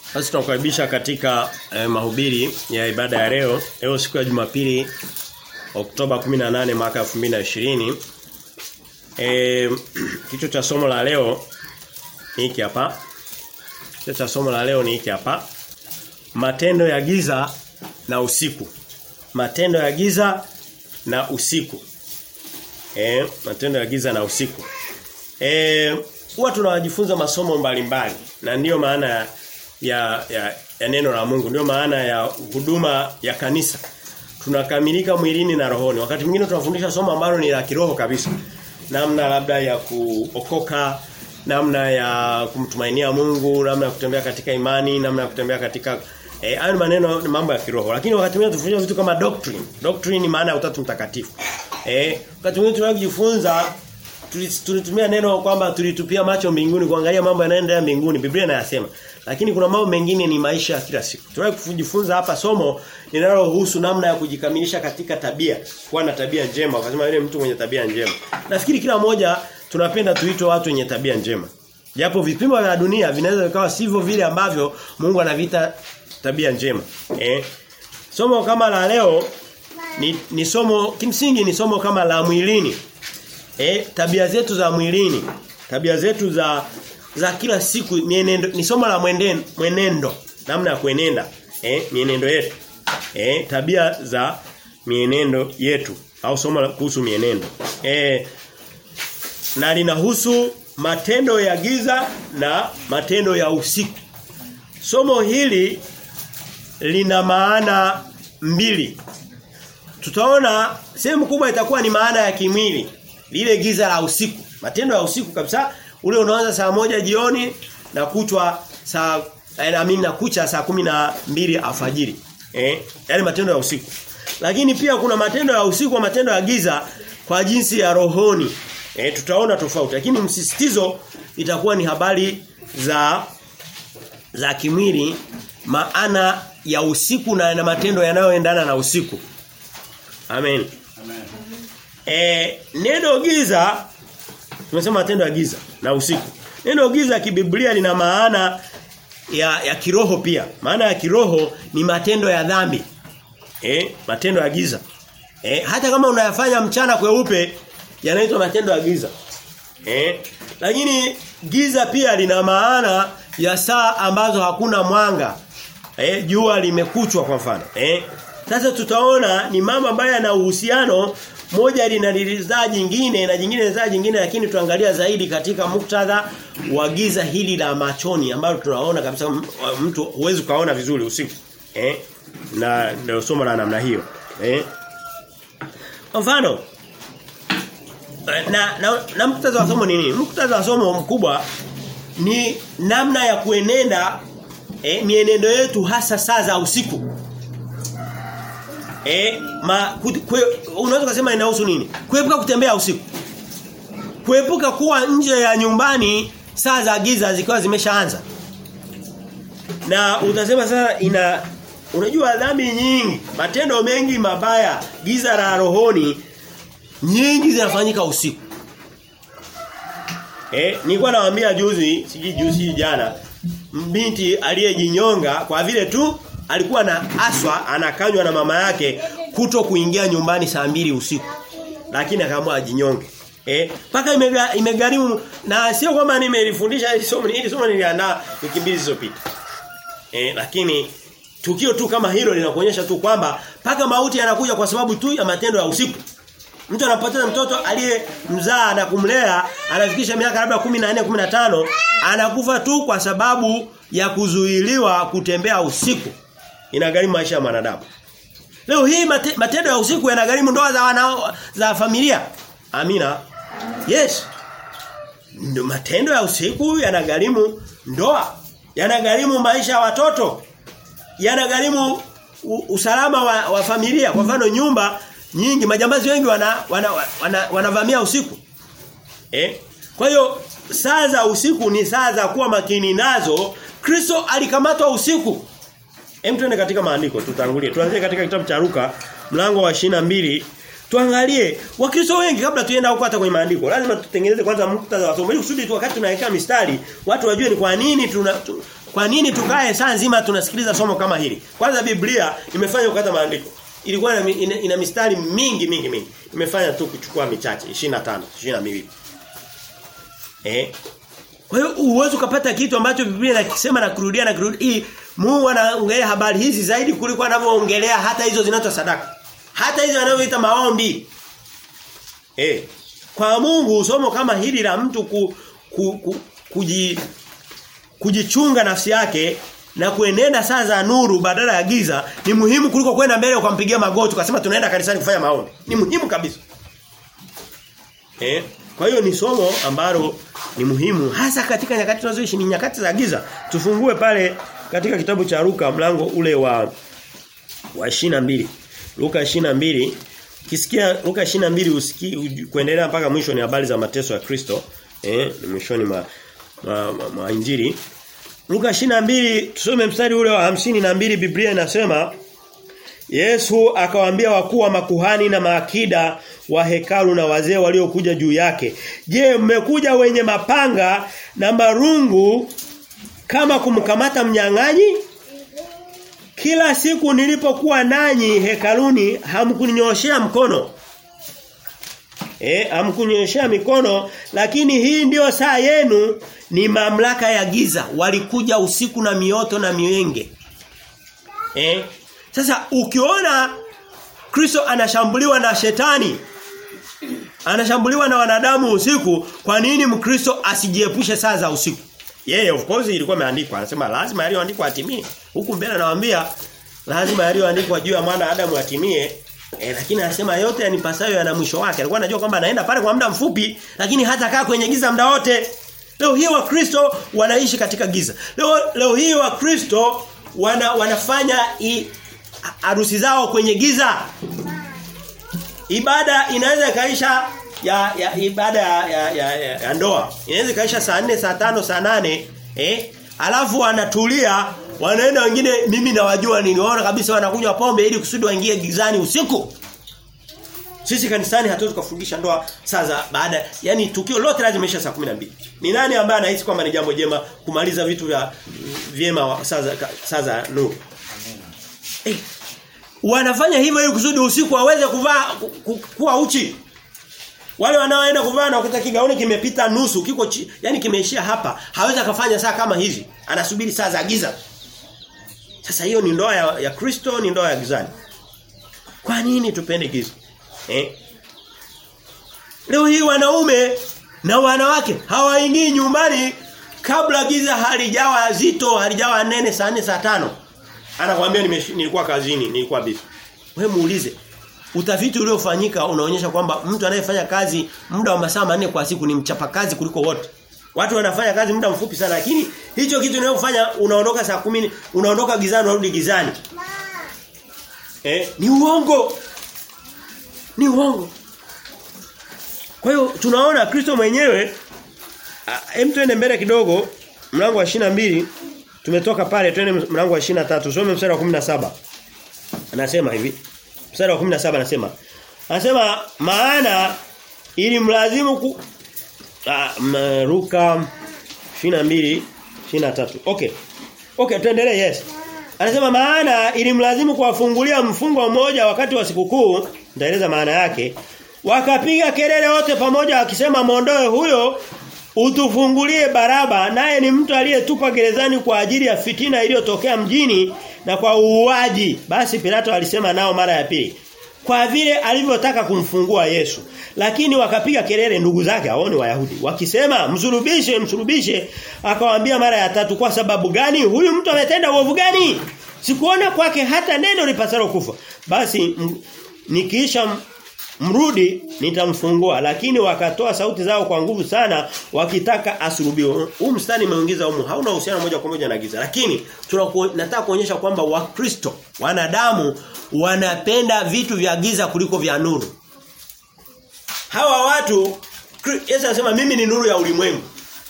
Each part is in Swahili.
Basi tunakukaribisha katika eh, mahubiri ya ibada ya leo. Leo siku ya Jumapili Oktoba 18 mwaka 2020. Eh kichwa cha somo la leo ni hiki hapa. Kichwa cha somo la leo ni hiki hapa. Matendo ya giza na usiku. Matendo ya giza na usiku. Eh matendo ya giza na usiku. Eh huwa tunajifunza masomo mbalimbali na ndiyo maana ya, ya ya neno la Mungu ndio maana ya huduma ya kanisa tunakamilika mwilini na rohoni wakati mwingine tunafundisha somo ambalo ni la kiroho kabisa namna labda ya kuokoka namna ya kumtumainia Mungu namna ya kutembea katika imani namna ya kutembea katika eh hayo maneno ni mambo ya kiroho lakini wakati mwingine tunafundisha vitu kama doctrine doctrine ni maana ya utatu mtakatifu eh wakati mwingine tunajifunza tulitumia neno kwamba tulitupia macho mbinguni kuangalia mambo yanayoendelea mbinguni Biblia inayasema lakini kuna mambo mengine ni maisha ya kila siku tunaye kujifunza hapa somo linalohusu namna ya kujikamilisha katika tabia kuwa na tabia njema wakasema yule mtu mwenye tabia njema nafikiri kila mmoja tunapenda tuitwe watu wenye tabia njema japo vipimo vya dunia vinaweza vikawa sivyo vile ambavyo Mungu anavita tabia njema eh somo kama la leo ni, ni somo kimsingi ni somo kama la mwilini eh tabia zetu za mwilini tabia zetu za za kila siku mienendo ni somo la mwenendo mwenendo namna ya kuenenda eh mienendo yetu eh tabia za mienendo yetu au somo kuhusu mienendo eh na linahusu matendo ya giza na matendo ya usiku somo hili lina maana mbili tutaona sehemu kubwa itakuwa ni maana ya kimwili lile giza la usiku matendo ya usiku kabisa ule unaanza saa moja jioni na kuchwa saa naamini na kucha saa kumi na mbili alfajiri eh yale matendo ya usiku lakini pia kuna matendo ya usiku na matendo ya giza kwa jinsi ya rohoni eh tutaona tofauti lakini msisitizo itakuwa ni habari za za kimwili maana ya usiku na, na matendo yanayoendana na usiku amen amen eh neno giza tumesema matendo ya giza na usiku. Neno giza kibiblia lina maana ya ya kiroho pia. Maana ya kiroho ni matendo ya dhambi. Eh, matendo ya giza. Eh, hata kama unayafanya mchana kweupe yanaitwa matendo ya giza. Eh, lakini giza pia lina maana ya saa ambazo hakuna mwanga. Eh, jua limekuchwa kwa mfano. Eh, sasa tutaona ni mambo ambayo yana uhusiano moja linalizaa jingine na jingine linazaa jingine lakini tuangalia zaidi katika muktadha wa giza hili la machoni ambalo tunaona kabisa mtu huwezi kaona vizuri usiku eh na ndio somo la namna hiyo eh mfano na na, na muktadha wa somo ni nini muktadha wa somo mkubwa ni namna ya kuenenda eh, mienendo yetu hasa saa za usiku Eh, ma unaweza kusema inahusu nini? Kuepuka kutembea usiku. Kuepuka kuwa nje ya nyumbani saa za giza zikiwa zimeshaanza. Na utasema sasa ina unajua dhambi nyingi, matendo mengi mabaya, giza la rohoni nyingi zinafanyika usiku. Eh, nilikuwa nawaambia juzi, siji juzi jana, binti aliyejinyonga kwa vile tu alikuwa na aswa anakanywa na mama yake kuto kuingia nyumbani saa mbili usiku. Lakini akaamua ajinyonge. Eh, paka imega, imegharimu na sio kwamba nimelifundisha hili somo hili somo niliandaa wiki mbili zilizopita. Eh, lakini tukio tu kama hilo linakuonyesha tu kwamba paka mauti yanakuja kwa sababu tu ya matendo ya usiku. Mtu anapoteza mtoto aliyemzaa na kumlea anafikisha miaka labda 14 15 anakufa tu kwa sababu ya kuzuiliwa kutembea usiku inagharimu maisha ya mwanadamu. Leo hii mate, matendo ya usiku yanagharimu ndoa za wana, za familia. Amina. Yes. Ndo matendo ya usiku yanagharimu ndoa. Yanagharimu maisha ya watoto. Yanagharimu usalama wa, wa familia. Kwa mfano nyumba nyingi majambazi wengi wana wanavamia wana, wana, wana usiku. Eh? Kwa hiyo saa za usiku ni saa za kuwa makini nazo. Kristo alikamatwa usiku. Hem tuende katika maandiko tutangulie. Tuanzie katika kitabu cha Luka mlango wa mbili Tuangalie Wakristo wengi kabla tuenda huko hata kwenye maandiko. Lazima tutengeneze kwanza muktadha wa somo ili kusudi tu wakati tunaweka mistari watu wajue ni kwa nini tuna tu, Kwa nini tukae saa nzima tunasikiliza somo kama hili? Kwanza Biblia imefanya kukata maandiko. Ilikuwa ina, ina, ina mistari mingi mingi mingi. Imefanya tu kuchukua michache 25, 22. Eh? Kwa hiyo uwezo ukapata kitu ambacho Biblia inakisema na kurudia na kurudia. Mungu anaongelea habari hizi zaidi kuliko anavyoongelea hata hizo zinazo sadaka. Hata hizo anavyoita maombi. Eh. Kwa Mungu somo kama hili la mtu ku, ku, ku, kuji, kujichunga nafsi yake na kuenenda saa za nuru badala ya giza ni muhimu kuliko kwenda mbele ukampigia magoti ukasema tunaenda kanisani kufanya maombi. Ni muhimu kabisa. Eh? Kwa hiyo ni somo ambalo ni muhimu hasa katika nyakati tunazoishi ni nyakati za giza. Tufungue pale katika kitabu cha Luka mlango ule wa wa 22. Luka 22 Kisikia Luka 22 usiki kuendelea mpaka mwisho ni habari za mateso ya Kristo. Eh, ni mwishoni mwa ma, ma, ma injili. Luka 22 tusome mstari ule wa hamsini na mbili Biblia inasema Yesu akawaambia wakuu wa makuhani na maakida wa hekalu na wazee waliokuja juu yake. Je, mmekuja wenye mapanga na marungu kama kumkamata mnyang'anyi? Kila siku nilipokuwa nanyi hekaluni hamkuninyoshea mkono. Eh, hamkunyoshea mikono lakini hii ndiyo saa yenu ni mamlaka ya giza. Walikuja usiku na mioto na miwenge. Eh? Sasa ukiona Kristo anashambuliwa na shetani anashambuliwa na wanadamu usiku, kwa nini Mkristo asijiepushe saa za usiku? Yeye yeah, of course ilikuwa imeandikwa. Anasema lazima yaliyoandikwa atimie. Huku mbele anawaambia lazima yaliyoandikwa juu ya mwana Adamu atimie. E, lakini anasema yote yanipasayo yana mwisho wake. Alikuwa anajua kwamba anaenda pale kwa muda mfupi, lakini hata kaa kwenye giza muda wote. Leo hii wa Kristo wanaishi katika giza. Leo leo hii wa Kristo wana, wanafanya i, harusi zao kwenye giza. Ibada inaweza ikaisha ya, ya ibada ya, ya, ya, ya, ya ndoa. Inaweza ikaisha saa 4, saa 5, saa 8, eh? Alafu wanatulia, wanaenda wengine mimi nawajua niliona kabisa wanakunywa pombe ili kusudi waingie gizani usiku. Sisi kanisani hatuwezi kufundisha ndoa saa za baada yani tukio lote lazima isha saa 12. Ni nani ambaye anahisi kwamba ni jambo jema kumaliza vitu vya vyema saa za saa za nuru? Eh, wanafanya hivyo ili kusudi usiku waweze kuvaa kuwa uchi. Wale wanaoenda kuvaa na kukuta kigauni kimepita nusu, kiko chi, yani kimeishia hapa, hawezi akafanya saa kama hizi. Anasubiri saa za giza. Sasa hiyo ni ndoa ya, ya Kristo, ni ndoa ya gizani. Kwa nini tupende giza? Eh? Leo hii wanaume na wanawake hawaingii nyumbani kabla giza halijawa zito, halijawa nene saa 4 saa tano Anakuambia nilikuwa kazini, nilikuwa busy. Wewe muulize. Utafiti uliofanyika unaonyesha kwamba mtu anayefanya kazi muda wa masaa manne kwa siku ni mchapakazi kuliko wote. Watu wanafanya kazi muda mfupi sana lakini hicho kitu unayofanya unaondoka saa kumi unaondoka gizani unarudi gizani. Eh, ni uongo. Ni uongo. Kwa hiyo tunaona Kristo mwenyewe hem twende mbele kidogo mlango wa mbili tumetoka pale twende mlango wa 23 tusome mstari wa 17. Anasema hivi. Mstari wa 17 anasema Anasema maana ili mlazimu ku ah, Luka 22 23. Okay. Okay, tuendelee yes. Anasema maana ili mlazimu kuwafungulia mfungo mmoja wakati wa sikukuu, nitaeleza maana yake. Wakapiga kelele wote pamoja wakisema muondoe huyo utufungulie Baraba naye ni mtu aliyetupa gerezani kwa ajili ya fitina iliyotokea mjini na kwa uuaji. Basi Pilato alisema nao mara ya pili. Kwa vile alivyotaka kumfungua Yesu. Lakini wakapiga kelele ndugu zake hao ni Wayahudi wakisema msulubishe msulubishe akawaambia mara ya tatu kwa sababu gani huyu mtu ametenda uovu gani? Sikuona kwake hata neno lipasalo kufa. Basi nikiisha mrudi nitamfungua lakini wakatoa sauti zao kwa nguvu sana wakitaka asulubiwe. Huu mstari umeongeza humu hauna uhusiano moja kwa moja na giza lakini nataka kuonyesha kwamba wakristo wanadamu wanapenda vitu vya giza kuliko vya nuru. Hawa watu Yesu anasema mimi ni nuru ya ulimwengu.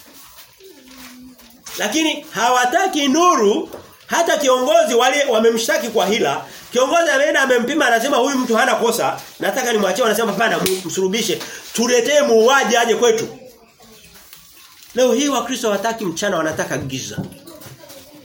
Lakini hawataki nuru hata kiongozi wale wamemshtaki kwa hila Kiongozi ameenda amempima anasema huyu mtu hana kosa, nataka nimwachie anasema hapana msulubishe. Tuletee muuaji aje kwetu. Leo hii wakristo wataki mchana wanataka giza.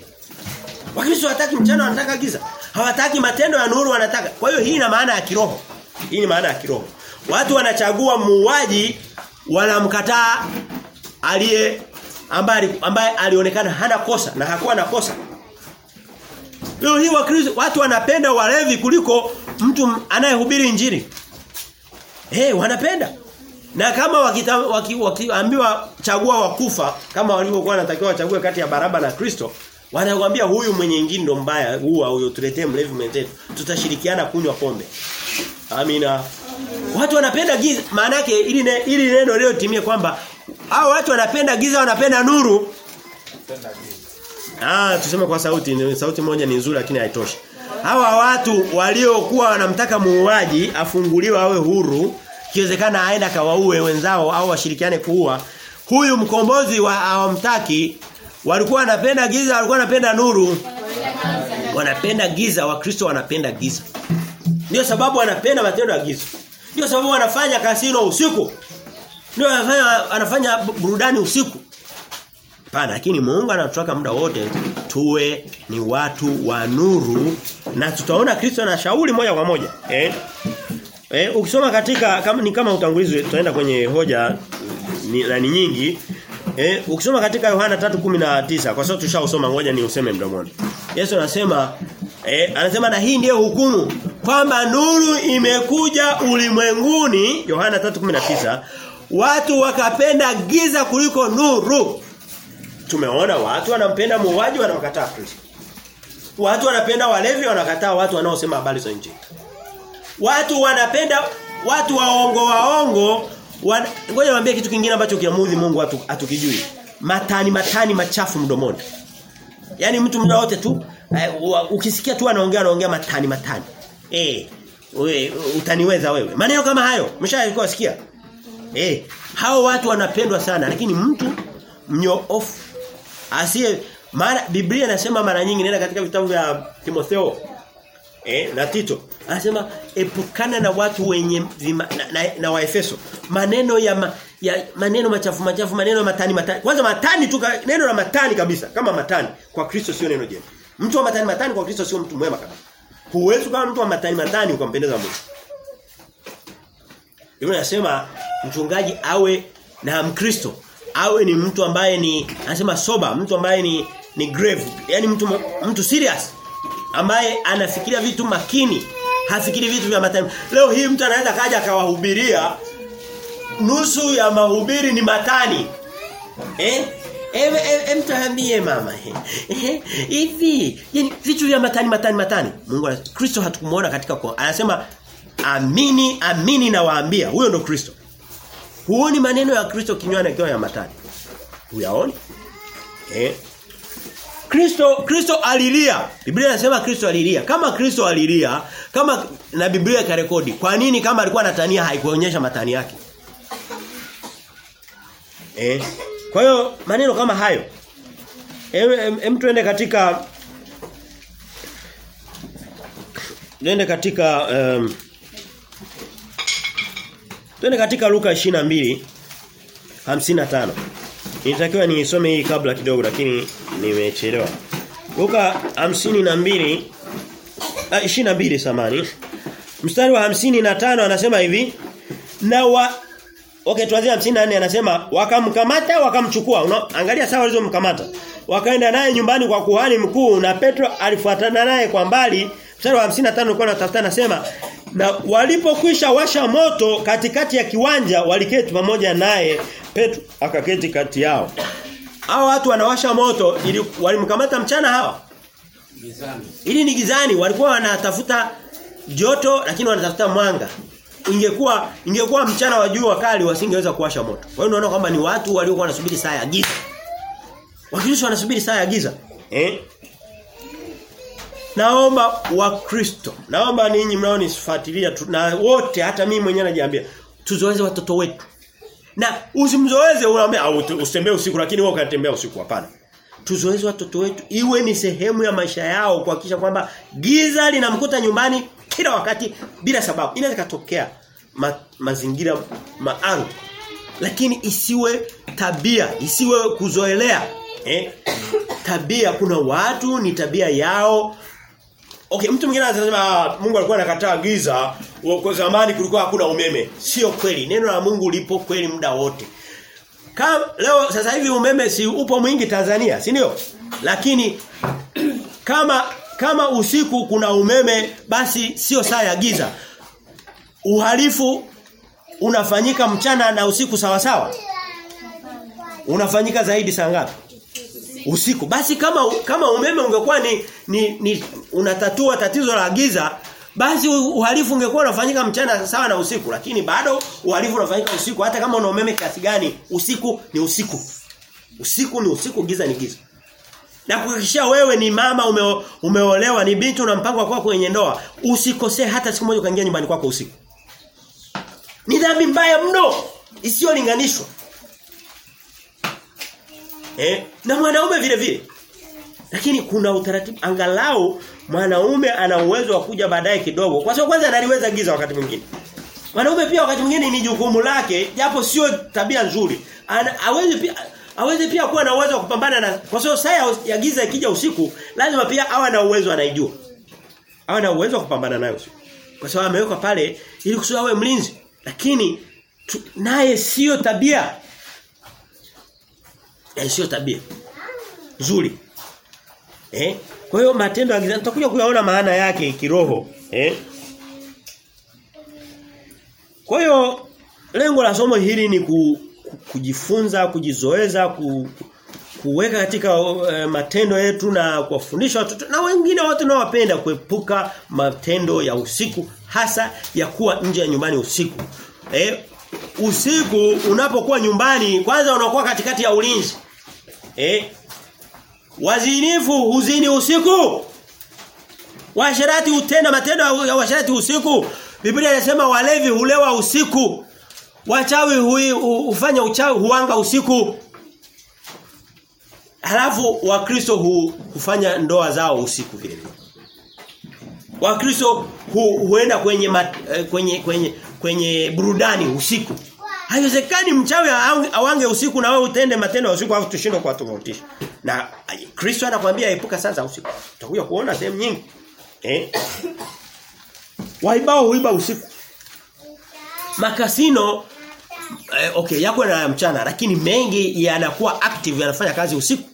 Wakristo hawataki mchana wanataka giza. Hawataki matendo ya nuru wanataka. Kwa hiyo hii ina maana ya kiroho. Hii ni maana ya kiroho. Watu wanachagua muuaji wanamkataa aliye ambaye ambaye alionekana hana kosa na hakuwa na kosa. Leo hii wakristo watu wanapenda walevi kuliko mtu anayehubiri injili. Eh, hey, wanapenda. Na kama wakiambiwa waki, waki, chagua wakufa kama walivyokuwa wanatakiwa wachague kati ya Baraba na Kristo, wanakuambia huyu mwenye injili ndo mbaya, huwa huyo tuletee mlevi mwenzetu. Tutashirikiana kunywa pombe. Amina. Watu wanapenda giza, maana yake ili ne, ili neno leo timie kwamba hao watu wanapenda giza wanapenda nuru. Ah, tuseme kwa sauti, sauti moja ni nzuri lakini haitoshi. Hawa watu waliokuwa wanamtaka muuaji afunguliwe awe huru, kiwezekana aenda kawaue wenzao au washirikiane kuua. Huyu mkombozi wa hawamtaki walikuwa wanapenda giza, walikuwa wanapenda nuru. Wanapenda giza, wakristo wanapenda giza. Ndio sababu wanapenda matendo ya giza. Ndio sababu wanafanya kasino usiku. Ndio anafanya anafanya burudani usiku. Hapana, lakini Mungu anatutaka muda wote tuwe ni watu wa nuru na tutaona Kristo anashauri moja kwa moja. Eh? Eh, ukisoma katika kama ni kama utangulizi tutaenda kwenye hoja ni, na ni nyingi. Eh, ukisoma katika Yohana 3:19 kwa sababu tushausoma ngoja ni useme mdomoni. Yesu anasema eh, anasema na hii ndiyo hukumu kwamba nuru imekuja ulimwenguni Yohana 3:19 watu wakapenda giza kuliko nuru. Tumeona watu wanampenda muuaji wanamkataa Kristo. Watu wanapenda walevi wanakataa watu wanaosema habari za injili. Watu wanapenda watu waongo waongo wan... ngoja niwaambie kitu kingine ambacho kiamudhi Mungu watu atukijui. Matani matani machafu mdomoni. Yaani mtu muda wote tu uh, ukisikia tu anaongea anaongea matani matani. Eh, we, utaniweza wewe. Maneno kama hayo, mshaikuwa sikia? Eh, hao watu wanapendwa sana lakini mtu mnyoofu asiye maana Biblia inasema mara nyingi nenda katika vitabu vya Timotheo eh na Tito anasema epukana na watu wenye vima, na, na, na Waefeso maneno ya, ma, ya maneno machafu machafu maneno ya matani matani kwanza matani tu neno la matani kabisa kama matani kwa Kristo sio neno jema mtu wa matani matani kwa Kristo sio mtu mwema kabisa huwezi kama mtu wa matani matani ukampendeza Mungu Biblia inasema mchungaji awe na Mkristo awe ni mtu ambaye ni anasema soba mtu ambaye ni ni grave yani mtu mtu serious ambaye anafikiria vitu makini hafikiri vitu vya matani leo hii mtu anaweza kaja akawahubiria nusu ya mahubiri ni matani eh Ewe em tuambie mama eh hivi yani vitu vya matani matani matani Mungu Kristo hatukumuona katika kwa anasema amini amini na waambia huyo ndo Kristo Huoni maneno ya Kristo kinywani akiwa ya matani. Huyaoni? Eh? Kristo Kristo alilia. Biblia inasema Kristo alilia. Kama Kristo alilia, kama na Biblia ikarekodi, kwa nini kama alikuwa anatania haikuonyesha matani yake? Eh? Kwa hiyo maneno kama hayo. Em, em, em tuende katika Tuende katika um, Twende katika Luka 22 55. Nilitakiwa nisome hii kabla kidogo lakini nimechelewa. Luka 52 ah, 22 samani. Mstari wa 55 anasema hivi na wa Okay tuanzie 54 anasema wakamkamata wakamchukua. Una, angalia sawa walizomkamata. Wakaenda naye nyumbani kwa kuhani mkuu na Petro alifuatana naye kwa mbali. Mstari wa 55 ulikuwa unatafuta anasema na walipokwisha washa moto katikati ya kiwanja waliketi pamoja naye Petro akaketi kati yao. Hao watu wanawasha moto ili walimkamata mchana hawa. Gizani. Ili ni gizani walikuwa wanatafuta joto lakini wanatafuta mwanga. Ingekuwa ingekuwa mchana wa jua kali wasingeweza kuwasha moto. Kwa hiyo unaona kwamba ni watu waliokuwa wanasubiri saa ya giza. Wakristo wanasubiri saa ya giza. Eh? Naomba wakristo, naomba ninyi mnaonifuatilia na wote hata mimi mwenyewe najiambia tuzoeze watoto wetu. Na usimzoeze unaambia au usitembee usiku lakini wewe ukatembea usiku hapana. Tuzoeze watoto wetu iwe ni sehemu ya maisha yao kuhakikisha kwamba giza linamkuta nyumbani kila wakati bila sababu. Inaweza katokea ma, mazingira maalum. Lakini isiwe tabia, isiwe kuzoelea. Eh? tabia kuna watu ni tabia yao Okay, mtu mwingine anasema Mungu alikuwa anakataa giza, kwa zamani kulikuwa hakuna umeme. Sio kweli. Neno la Mungu lipo kweli muda wote. Kama leo sasa hivi umeme si upo mwingi Tanzania, si ndio? Lakini kama kama usiku kuna umeme basi sio saa ya giza. Uhalifu unafanyika mchana na usiku sawa sawa? Unafanyika zaidi saa ngapi? Usiku. Basi kama kama umeme ungekuwa ni, ni, ni unatatua tatizo la giza basi uhalifu ungekuwa unafanyika mchana sawa na usiku lakini bado uhalifu unafanyika usiku hata kama una umeme kiasi gani usiku ni usiku usiku ni usiku giza ni giza na kuhakikishia wewe ni mama ume, umeolewa ni binti una mpango wa kwenye ndoa usikosee hata siku moja ukaingia nyumbani kwako usiku ni dhambi mbaya mno isiyolinganishwa eh na mwanaume vile vile lakini kuna utaratibu angalau mwanaume ana uwezo wa kuja baadaye kidogo. Kwa sababu kwanza analiweza giza wakati mwingine. Mwanaume pia wakati mwingine ni jukumu lake japo sio tabia nzuri. Hawezi pia aweze pia kuwa na uwezo wa kupambana na kwa sababu saa ya giza ikija usiku lazima pia awe na uwezo anaijua. Awe na uwezo wa kupambana nayo usiku. Kwa sababu amewekwa pale ili kusudi awe mlinzi. Lakini naye sio tabia. Yaani sio tabia. Nzuri. Eh? Kwa hiyo matendo ya giza tutakuja kuyaona maana yake kiroho, eh? Kwa hiyo lengo la somo hili ni ku, ku, kujifunza, kujizoeza, ku, kuweka katika uh, matendo yetu na kuwafundisha watoto na wengine wote tunaowapenda kuepuka matendo ya usiku hasa ya kuwa nje ya nyumbani usiku. Eh? Usiku unapokuwa nyumbani kwanza unakuwa katikati ya ulinzi. Eh? Wazinifu huzini usiku. Washarati hutenda matendo ya washarati usiku. Biblia inasema walevi hulewa usiku. Wachawi hui, hufanya uchawi huanga usiku. Halafu Wakristo hu, hufanya ndoa zao usiku vile vile. Wakristo hu, huenda kwenye mat, kwenye kwenye kwenye burudani usiku. Haiwezekani mchawi awange usiku na wewe utende matendo ya usiku afu tushindwe kwa tofautisha. Na Kristo anakuambia epuka sasa usiku. Utakuja kuona sehemu nyingi. Eh? Waibao huiba usiku. Makasino eh, okay yako na mchana lakini mengi yanakuwa active yanafanya kazi usiku.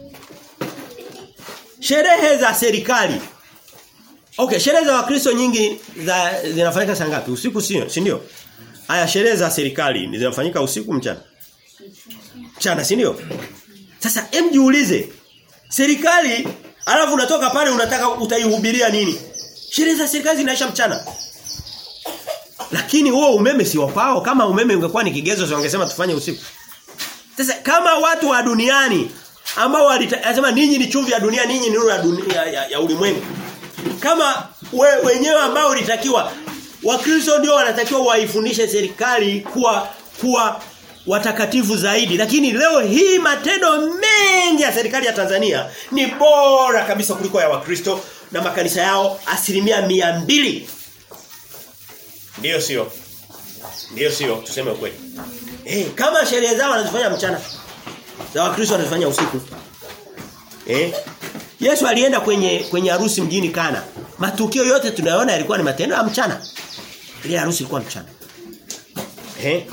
Sherehe za serikali. Okay, sherehe za Wakristo nyingi za zinafanyika saa ngapi? Usiku sio, si ndio? Haya sherehe za serikali zinafanyika usiku mchana. Mchana, si ndio? Sasa hem jiulize. Serikali alafu unatoka pale unataka utaihubiria nini? Sherehe za serikali zinaisha mchana. Lakini huo umeme si wao kama umeme ungekuwa ni kigezo sio wangesema tufanye usiku. Sasa kama watu wa duniani ambao walisema ninyi ni chumvi ya dunia, ninyi ni nuru ya, dunia, ya, ya ulimwengu. Kama we, wenyewe ambao ulitakiwa Wakristo ndio wanatakiwa waifundishe serikali kuwa kuwa watakatifu zaidi. Lakini leo hii matendo mengi ya serikali ya Tanzania ni bora kabisa kuliko ya Wakristo na makanisa yao asilimia mia mbili Ndiyo sio. Ndiyo sio, tuseme ukweli. Eh, kama sherehe zao wanazifanya mchana. Za Wakristo wanazifanya usiku. Eh? Yesu alienda kwenye kwenye harusi mjini Kana. Matukio yote tunayoona yalikuwa ni matendo ya mchana. Ile harusi ilikuwa mchana. Eh?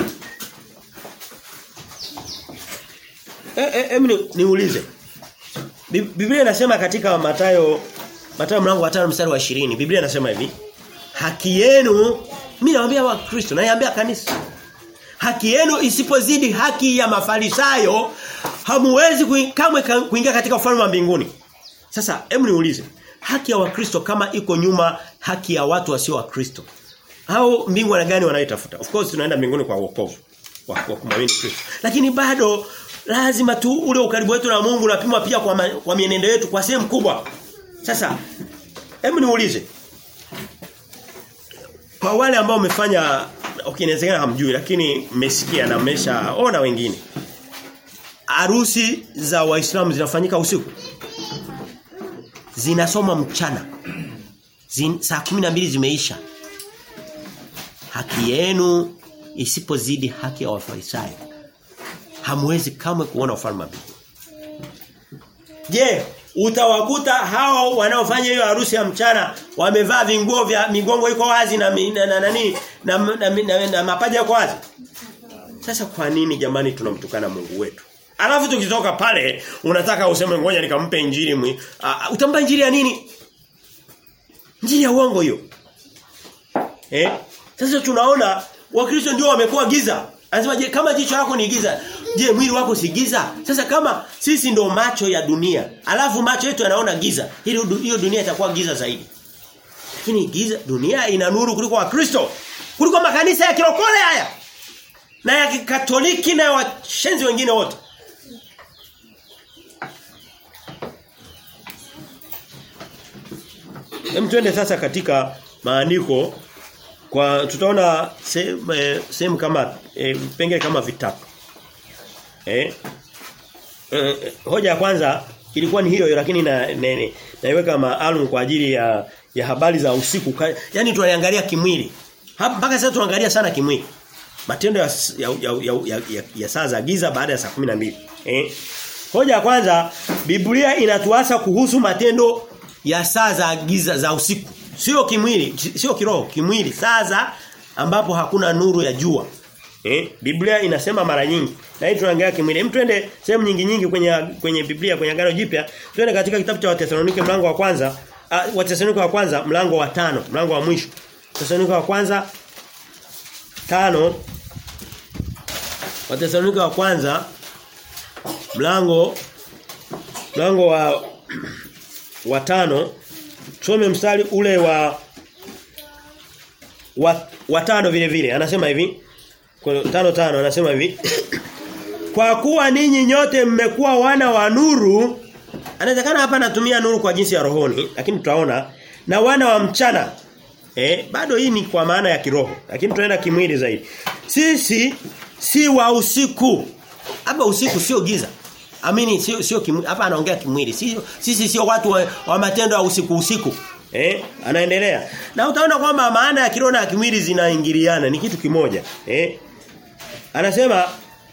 Eh eh em niulize. Biblia inasema katika Mathayo Mathayo mlango wa 5 mstari wa 20. Biblia inasema hivi. Haki yenu mimi nawaambia wa Kristo, naambia kanisa. Haki yenu isipozidi haki ya mafarisayo, hamuwezi kui, kamwe kuingia katika ufalme wa mbinguni. Sasa hebu niulize, haki ya Wakristo kama iko nyuma haki ya watu wasio wa Kristo. Hao mbingu na gani wanaitafuta? Of course tunaenda mbinguni kwa wokovu wa kumwamini Kristo. Lakini bado lazima tu ule ukaribu wetu na Mungu unapimwa pia kwa, ma, kwa mienendo yetu kwa sehemu kubwa. Sasa hebu niulize. Kwa wale ambao wamefanya okay inawezekana hamjui lakini mmesikia na mmeshaona wengine. Harusi za Waislamu zinafanyika usiku. Zinasoma mchana. Zin, saa mbili zimeisha. Haki yenu isipozidi haki ya Wafarisayo. Hamwezi kamwe kuona ufalme wa mbinguni. Je, utawakuta hao wanaofanya hiyo harusi ya mchana wamevaa vinguo vya migongo iko wazi na mi- na na nani na, na, na, na, na, na mapaja yako wazi? Sasa kwa nini jamani tunamtukana Mungu wetu? Alafu tukitoka pale unataka useme ngoja nikampe injili mwi. Uh, utampa injili ya nini? Injili ya uongo hiyo. Eh? Sasa tunaona Wakristo ndio wamekuwa giza. Anasema je kama jicho lako ni giza, je mwili wako si giza? Sasa kama sisi ndo macho ya dunia, alafu macho yetu yanaona giza, hili hiyo dunia itakuwa giza zaidi. Lakini giza dunia ina nuru kuliko Wakristo, kuliko makanisa ya kirokole haya. Na ya kikatoliki na ya washenzi wengine wote. Hem twende sasa katika maandiko kwa tutaona sehemu eh, sehemu kama eh, vipengele kama vitatu. Eh? Eh, hoja ya kwanza ilikuwa ni hiyo lakini na, na, na naiweka maalum kwa ajili ya ya habari za usiku. Ka- Yaani tunaliangalia kimwili. Hapa mpaka sasa tunaangalia sana kimwili. Matendo ya ya, ya, ya, ya, ya, ya saa za giza baada ya saa 12. Eh? Hoja ya kwanza Biblia inatuasa kuhusu matendo ya saa za giza za usiku. Sio kimwili, sio kiroho, kimwili. Saa za ambapo hakuna nuru ya jua. Eh? Biblia inasema mara nyingi. Na hii tunaangalia kimwili. Hem twende sehemu nyingi nyingi kwenye kwenye Biblia kwenye Agano Jipya. Twende katika kitabu cha Wathesalonike mlango wa kwanza. Uh, Wathesalonike wa kwanza mlango wa tano, mlango wa mwisho. Wathesalonike wa kwanza tano Wathesalonike wa kwanza mlango mlango wa wa tano tusome mstari ule wa wa, wa tano vile vile anasema hivi kwa tano tano anasema hivi kwa kuwa ninyi nyote mmekuwa wana wa nuru anawezekana hapa anatumia nuru kwa jinsi ya rohoni lakini tutaona na wana wa mchana eh bado hii ni kwa maana ya kiroho lakini tunaenda kimwili zaidi sisi si wa usiku hapa usiku sio giza amini sio sio kimwili hapa anaongea kimwili sio sisi sio watu wa, wa matendo ya usiku usiku Eh, anaendelea. Na utaona kwamba maana ya kiroho na ya kimwili zinaingiliana, ni kitu kimoja. Eh? Anasema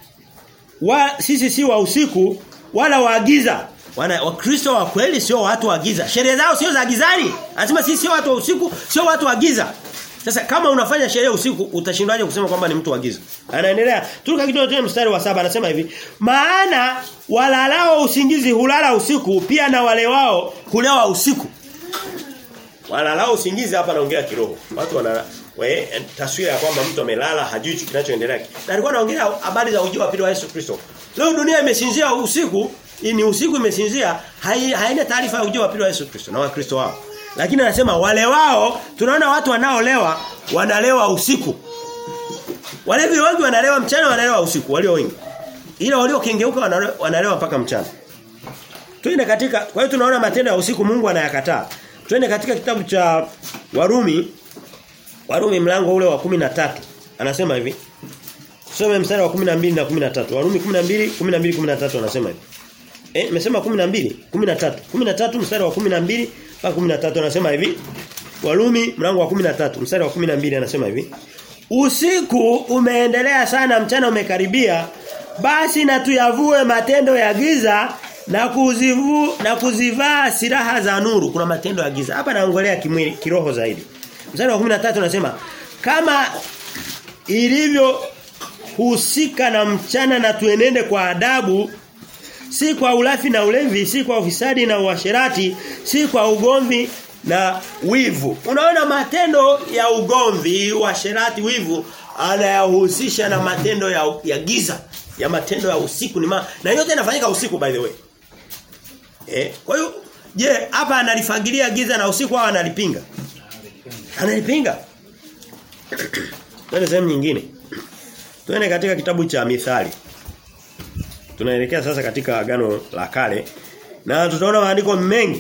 wa sisi si wa usiku wala wa giza. Wana wakristo wa kweli sio watu wa giza. Sheria zao sio za gizani. Anasema sisi sio watu wa usiku, sio watu wa giza. Sasa kama unafanya sheria usiku utashindwaje kusema kwamba ni mtu wa giza? Anaendelea. Turuka kidogo tena mstari wa saba anasema hivi, maana walalao usingizi hulala usiku pia na wale wao hulewa usiku. Walalao usingizi hapa naongea kiroho. Watu wana we, taswira ya kwamba mtu amelala hajui kinachoendelea. Na alikuwa anaongea habari za ujio wa pili wa Yesu Kristo. Leo dunia imesinzia usiku, hii ni usiku imesinzia, hai, haina taarifa ya ujio wa pili wa Yesu Kristo na Wakristo wao. Lakini anasema wale wao tunaona watu wanaolewa wanalewa usiku. Walevi wengi wanalewa mchana wanalewa usiku walio wengi. Ila walio kengeuka wanalewa, wanalewa mpaka mchana. Tuende katika kwa hiyo tunaona matendo ya usiku Mungu anayakataa. Twende katika kitabu cha Warumi Warumi mlango ule wa 13. Anasema hivi. Tusome mstari wa 12 na 13. Warumi 12 12 13 anasema hivi. Eh, nimesema 12, 13. 13 mstari wa 12 mpaka 13 anasema hivi. Warumi mlango wa 13 mstari wa 12 anasema hivi. Usiku umeendelea sana mchana umekaribia basi na tuyavue matendo ya giza na kuzivu na kuzivaa silaha za nuru kuna matendo ya giza hapa naongelea kimwili kiroho zaidi mstari wa 13 unasema kama ilivyo husika na mchana na tuenende kwa adabu si kwa ulafi na ulevi si kwa ufisadi na uasherati si kwa ugomvi na wivu unaona matendo ya ugomvi uasherati wivu anayahusisha na matendo ya, ya giza ya matendo ya usiku ni ma, na yote yanafanyika usiku by the way Eh, kwa hiyo je, hapa analifagilia giza na usiku au analipinga? Analipinga. Twende sehemu nyingine. Twende katika kitabu cha Mithali. Tunaelekea sasa katika agano la kale na tutaona maandiko mengi.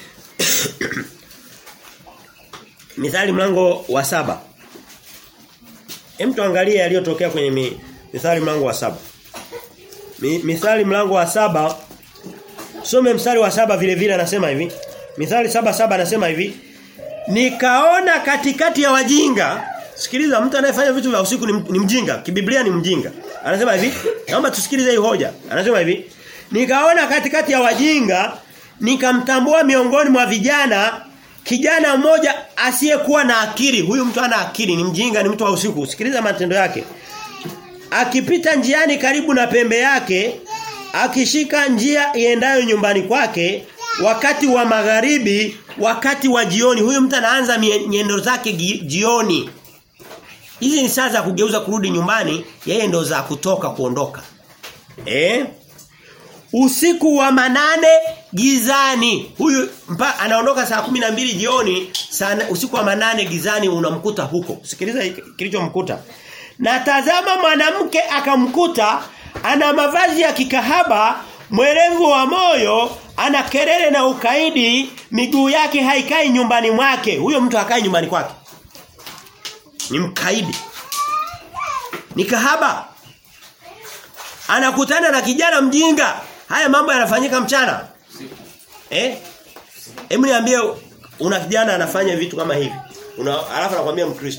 Mithali mlango wa saba Hem tuangalie yaliyotokea kwenye mi, Mithali mlango wa saba mi, Mithali mlango wa saba Some mstari wa saba vile vile anasema hivi. Mithali saba saba anasema hivi. Nikaona katikati ya wajinga. Sikiliza mtu anayefanya vitu vya usiku ni, ni mjinga. Kibiblia ni mjinga. Anasema hivi. Naomba tusikilize hii hoja. Anasema hivi. Nikaona katikati ya wajinga nikamtambua miongoni mwa vijana kijana mmoja asiyekuwa na akili. Huyu mtu ana akili, ni mjinga, ni mtu wa usiku. Sikiliza matendo yake. Akipita njiani karibu na pembe yake, akishika njia iendayo nyumbani kwake, wakati wa magharibi, wakati wa jioni. Huyu mtu anaanza nyendo zake jioni. Hizi ni saa za kugeuza kurudi nyumbani, yeye ndo za kutoka kuondoka. Eh? Usiku wa manane gizani. Huyu mpa, anaondoka saa kumi na mbili jioni, sana usiku wa manane gizani unamkuta huko. Sikiliza kilichomkuta. Na tazama mwanamke akamkuta ana mavazi ya kikahaba, mwerevu wa moyo, ana kelele na ukaidi, miguu yake haikai nyumbani mwake. Huyo mtu hakai nyumbani kwake. Ni mkaidi. Ni kahaba. Anakutana na kijana mjinga. Haya mambo yanafanyika mchana. Eh? Hebu niambie una kijana anafanya vitu kama hivi. Una alafu anakuambia Mkristo.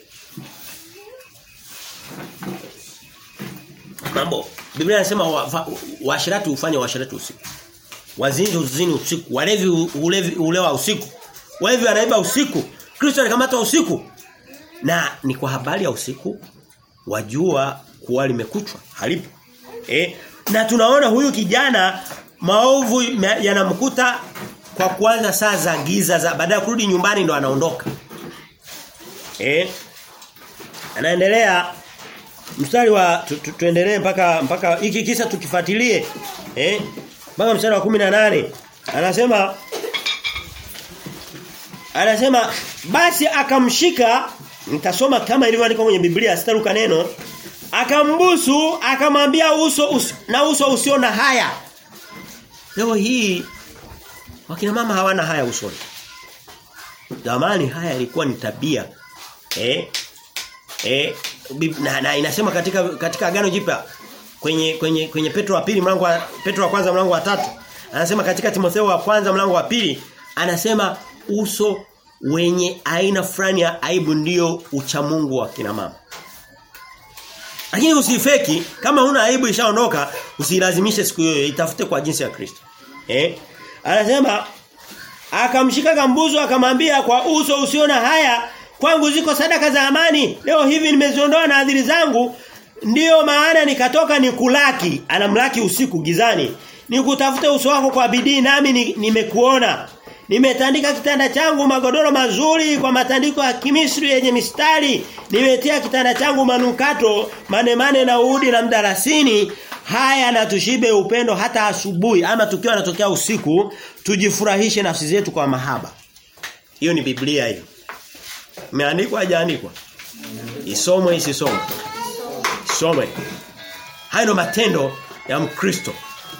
Mambo Biblia inasema waashirati wa, ufanye waashirati usiku. Wazinzi uzini usiku, walevi ulevi ulewa usiku. Walevi wanaiba usiku. Kristo alikamata usiku. Na ni kwa habari ya usiku wajua kuwa limekuchwa, halipo. Eh? Na tunaona huyu kijana maovu yanamkuta kwa kuanza saa za giza za baada ya kurudi nyumbani ndo anaondoka. Eh? Anaendelea mstari wa tu, tu, tuendelee mpaka mpaka hiki kisa tukifuatilie. Eh? Mpaka mstari wa 18. Anasema Anasema basi akamshika nitasoma kama ilivyoandikwa kwenye Biblia sitaruka neno akambusu akamwambia uso us, na uso usio na haya leo hii wakina mama hawana haya usoni zamani haya ilikuwa ni tabia eh eh na, na inasema katika katika agano jipya kwenye kwenye kwenye Petro wa pili mlango wa Petro wa kwanza mlango wa tatu anasema katika Timotheo wa kwanza mlango wa pili anasema uso wenye aina fulani ya aibu ndio uchamungu wa kina mama lakini usifeki kama huna aibu ishaondoka usilazimishe siku hiyo itafute kwa jinsi ya Kristo. Eh? Anasema akamshika kambuzo akamwambia kwa uso usiona haya kwangu ziko sadaka za amani leo hivi nimeziondoa na adhiri zangu ndiyo maana nikatoka nikulaki anamlaki usiku gizani nikutafute uso wako kwa bidii nami nimekuona Nimetandika kitanda changu magodoro mazuri kwa matandiko ya kimisri yenye mistari. Nimetia kitanda changu manukato, manemane na udi na mdarasini. Haya na tushibe upendo hata asubuhi ama tukiwa natokea usiku tujifurahishe nafsi zetu kwa mahaba. Hiyo ni Biblia hiyo. Imeandikwa hajaandikwa? Isomwe isisomwe. Isomwe. Hayo ndo matendo ya Mkristo.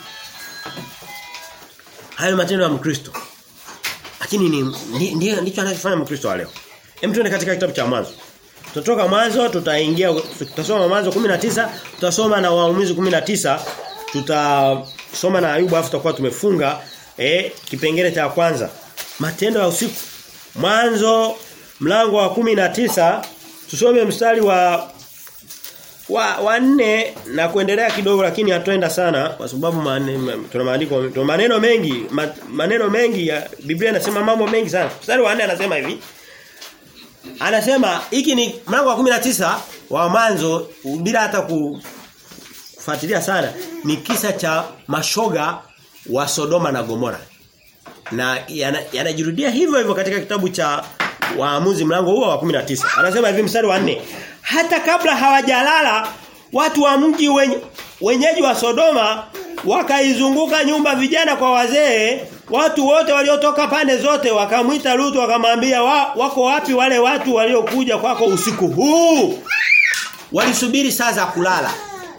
Hayo matendo ya Mkristo. Lakini ni ndio ndicho anachofanya Mkristo wa leo. Hem tuende katika kitabu cha mwanzo. Tutatoka mwanzo tutaingia tutasoma mwanzo 19, tutasoma na waamuzi 19, tutasoma na Ayubu afu tutakuwa tumefunga eh kipengele cha kwanza. Matendo ya usiku. Mwanzo mlango wa 19 tusome mstari wa wa wanne na kuendelea kidogo lakini hatuenda sana kwa sababu tuna maandiko tuna maneno mengi ma, maneno mengi ya Biblia inasema mambo mengi sana. Mstari wa 4 anasema hivi. Anasema hiki ni mlango wa 19 wa mwanzo bila hata kufuatilia sana ni kisa cha mashoga wa Sodoma na Gomora. Na yanajirudia yana hivyo hivyo katika kitabu cha Waamuzi mlango huo wa 19. Anasema hivi mstari wa 4 hata kabla hawajalala watu wa mji wenye, wenyeji wa Sodoma wakaizunguka nyumba vijana kwa wazee watu wote waliotoka pande zote wakamwita Lutu wakamwambia wa, wako wapi wale watu waliokuja kwako usiku huu walisubiri saa za kulala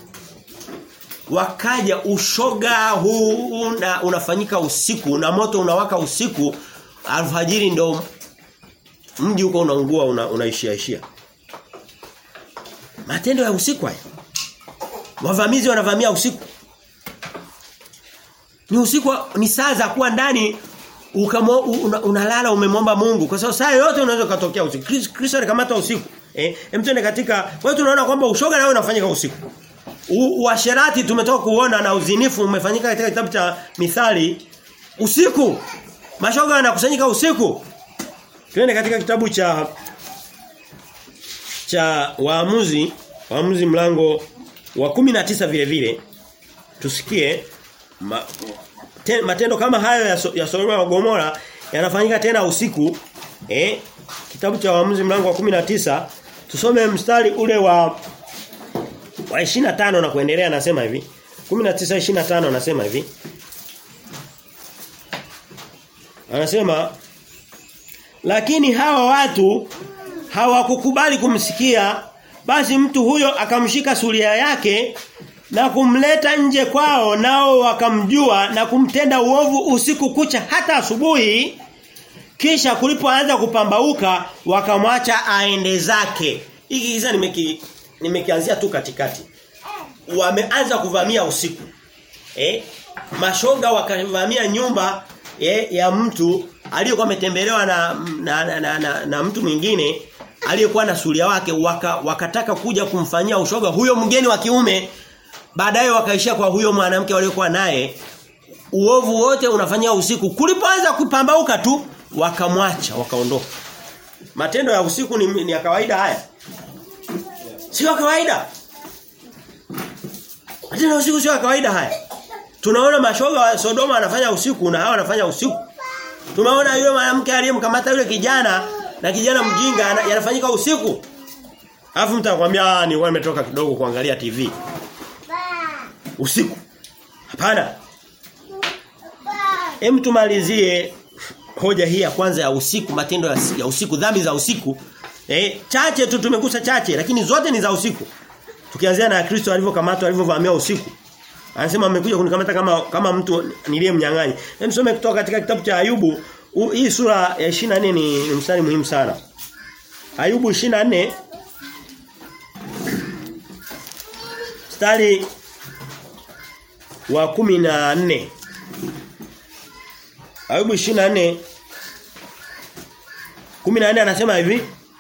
wakaja ushoga huu una, unafanyika usiku na moto unawaka usiku alfajiri ndo mji huko unaungua una, unaishia ishia Matendo ya usiku haya. Wavamizi wanavamia usiku. Ni usiku ni saa za kuwa ndani ukamo una, unalala umemwomba Mungu kwa sababu saa yote unaweza kutokea usiku. Kristo alikamata usiku. Eh, mtende katika kwa hiyo tunaona kwamba ushoga nao unafanyika usiku. Uasherati tumetoka kuona na uzinifu umefanyika katika kitabu cha Mithali Usiku. Mashoga wanakusanyika usiku. Twende katika kitabu cha cha Waamuzi, Waamuzi mlango wa 19 vile vile. Tusikie ma, te, matendo kama hayo ya, so, ya Sodoma na Gomora yanafanyika tena usiku. Eh? Kitabu cha Waamuzi mlango wa 19 tusome mstari ule wa wa 25 na kuendelea anasema hivi. 19 25 anasema hivi. Anasema lakini hawa watu hawakukubali kumsikia basi mtu huyo akamshika suria yake na kumleta nje kwao nao wakamjua na kumtenda uovu usiku kucha hata asubuhi kisha kulipoanza kupambauka wakamwacha aende zake hiki kisa nimeki nimekianzia tu katikati wameanza kuvamia usiku eh mashoga wakavamia nyumba eh, ya mtu aliyokuwa ametembelewa na na, na, na, na na mtu mwingine aliyekuwa na suria wake waka, wakataka kuja kumfanyia ushoga huyo mgeni wa kiume baadaye wakaishia kwa huyo mwanamke waliokuwa naye uovu wote unafanyia usiku kulipoanza kupambauka tu wakamwacha wakaondoka matendo ya usiku ni, ni ya kawaida haya sio kawaida matendo ya usiku sio ya kawaida haya tunaona mashoga wa Sodoma wanafanya usiku na hawa wanafanya usiku tumeona yule mwanamke aliyemkamata yule kijana na kijana mjinga yanafanyika usiku Alafu mtu anakuambia ah ni wewe umetoka kidogo kuangalia TV. Usiku. Hapana. Hem tumalizie hoja hii ya kwanza ya usiku, matendo ya, ya usiku, dhambi za usiku. Eh, chache tu tumegusa chache lakini zote ni za usiku. Tukianzia na Kristo alivyokamatwa alivyovamia usiku. Anasema amekuja kunikamata kama kama mtu niliyemnyang'anya. Hem tusome kutoka katika kitabu cha Ayubu. U, hii sura ya 24 ni, ni mstari muhimu sana. Ayubu 24 mstari wa 14 Ayubu 24 14 anasema hivi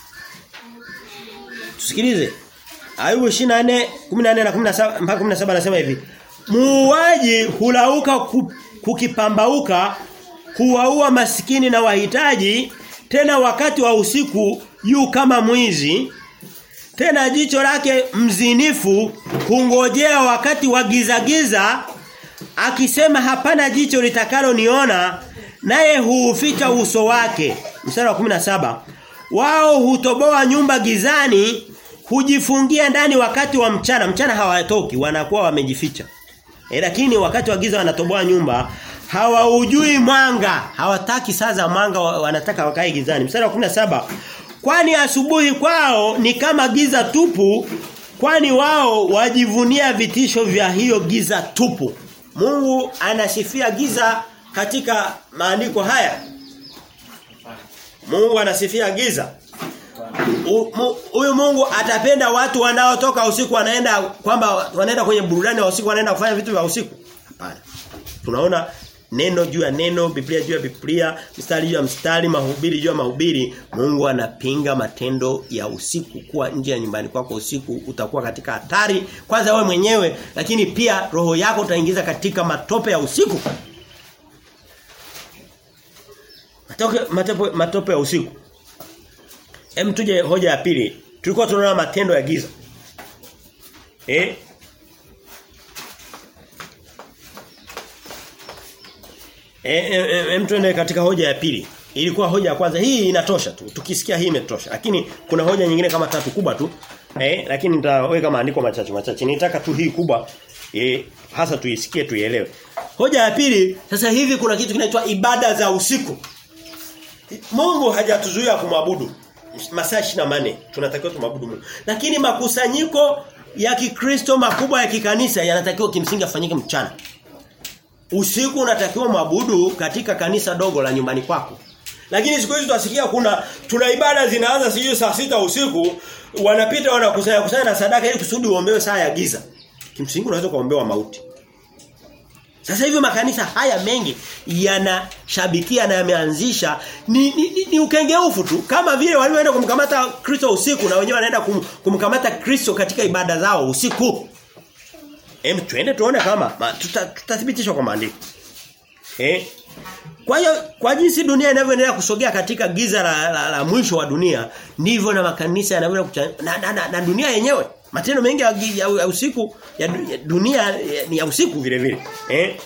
Tusikilize Ayubu 24 14 na 17 mpaka 17 anasema hivi Muuaji hulauka kukipambauka huwaua masikini na wahitaji tena wakati wa usiku yu kama mwizi tena jicho lake mzinifu hungojea wakati wa giza giza akisema hapana jicho litakalo niona naye huuficha uso wake mstari wa 17 wao hutoboa nyumba gizani hujifungia ndani wakati wa mchana mchana hawatoki wanakuwa wamejificha e, lakini wakati wa giza wanatoboa nyumba hawaujui mwanga hawataki saa za mwanga wanataka wakae gizani mstari wa 17 kwani asubuhi kwao ni kama giza tupu kwani wao wajivunia vitisho vya hiyo giza tupu Mungu anasifia giza katika maandiko haya Mungu anasifia giza Huyu Mungu atapenda watu wanaotoka usiku wanaenda kwamba wanaenda kwenye burudani wa usiku wanaenda kufanya vitu vya usiku hapana tunaona neno juu ya neno, Biblia juu ya Biblia, mstari juu ya mstari, mahubiri juu ya mahubiri, Mungu anapinga matendo ya usiku. Kuwa nje ya nyumbani kwako usiku utakuwa katika hatari kwanza wewe mwenyewe, lakini pia roho yako utaingiza katika matope ya usiku. Matope matope, matope ya usiku. Hem tuje hoja ya pili. Tulikuwa tunaona matendo ya giza. Eh? Hem tuende katika hoja ya pili. Ilikuwa hoja ya kwanza. Hii inatosha tu. Tukisikia hii imetosha. Lakini kuna hoja nyingine kama tatu kubwa tu. Eh, lakini nitaweka maandiko machache machache. Nitaka tu hii kubwa eh, hasa tuisikie tuielewe. Hoja ya pili, sasa hivi kuna kitu kinaitwa ibada za usiku. Mungu hajatuzuia kumwabudu masaa 24 tunatakiwa tumwabudu Mungu. Lakini makusanyiko ya Kikristo makubwa ya kikanisa yanatakiwa kimsingi afanyike mchana. Usiku unatakiwa mwabudu katika kanisa dogo la nyumbani kwako. Lakini siku hizi tutasikia kuna tuna ibada zinaanza sijui saa sita usiku wanapita wanakusanya kusanya na sadaka ili kusudi uombewe saa ya giza. Kimsingi unaweza kuombewa mauti. Sasa hivi makanisa haya mengi yanashabikia na yameanzisha ni, ni, ni, ni ukengeufu tu kama vile walioenda kumkamata Kristo usiku na wenyewe wanaenda kum, kumkamata Kristo katika ibada zao usiku. Hem twende tuone kama tutathibitisha tuta kwa maandiko. Eh Kwa hiyo kwa jinsi dunia inavyoendelea kusogea katika giza la, la, la mwisho wa dunia ndivyo na makanisa yanavyoendelea na, na, na, na dunia yenyewe matendo mengi ya, ya, ya usiku ya, ya dunia ya, ni ya usiku vile vile eh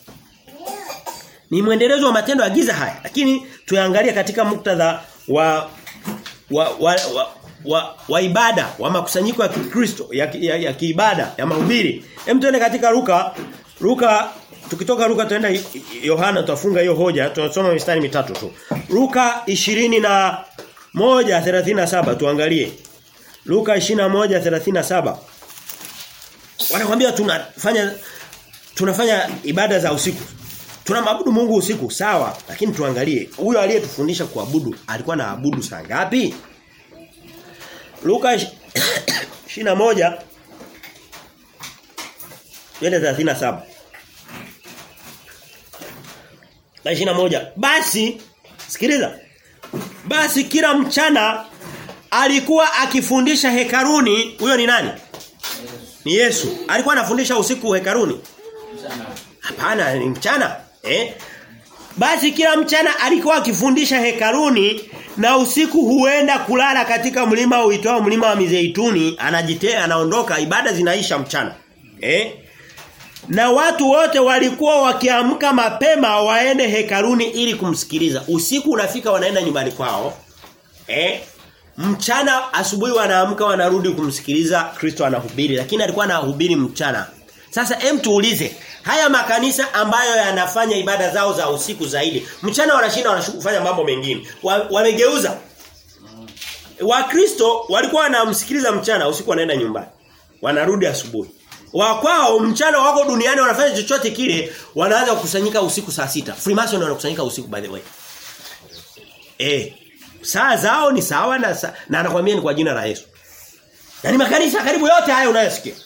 ni mwendelezo wa matendo ya giza haya lakini tuyaangalie katika muktadha wa wa wa, wa wa, wa ibada wa makusanyiko ya Kikristo ya, ya, ya kiibada ya mahubiri. Hem tuende katika Luka Luka tukitoka Luka tuenda Yohana tutafunga hiyo hoja tunasoma mistari mitatu tu. Luka 20 na moja 37 tuangalie. Luka 21:37 Wanakuambia tunafanya tunafanya ibada za usiku. Tunamwabudu Mungu usiku sawa lakini tuangalie huyo aliyetufundisha kuabudu alikuwa anaabudu saa ngapi? Luka 21 Twende 37 Na 21 basi sikiliza basi kila mchana alikuwa akifundisha hekaruni huyo ni nani ni Yesu alikuwa anafundisha usiku hekaruni hapana ni mchana eh basi kila mchana alikuwa akifundisha hekaruni na usiku huenda kulala katika mlima uitwao mlima wa Mizeituni anajitea anaondoka ibada zinaisha mchana eh na watu wote walikuwa wakiamka mapema waende hekaruni ili kumsikiliza usiku unafika wanaenda nyumbani kwao eh mchana asubuhi wanaamka wanarudi kumsikiliza Kristo anahubiri lakini alikuwa anahubiri mchana sasa hem tuulize haya makanisa ambayo yanafanya ibada zao za usiku zaidi mchana wanashinda wanafanya mambo mengine wamegeuza wa Wakristo walikuwa wanamsikiliza mchana usiku wanaenda nyumbani wanarudi asubuhi wa kwao mchana wako duniani wanafanya chochote kile wanaanza kukusanyika usiku saa sita Freemason wanakusanyika usiku by the way eh saa zao ni sawa na sa, na anakuambia ni kwa jina la Yesu na ni makanisa karibu yote haya unayosikia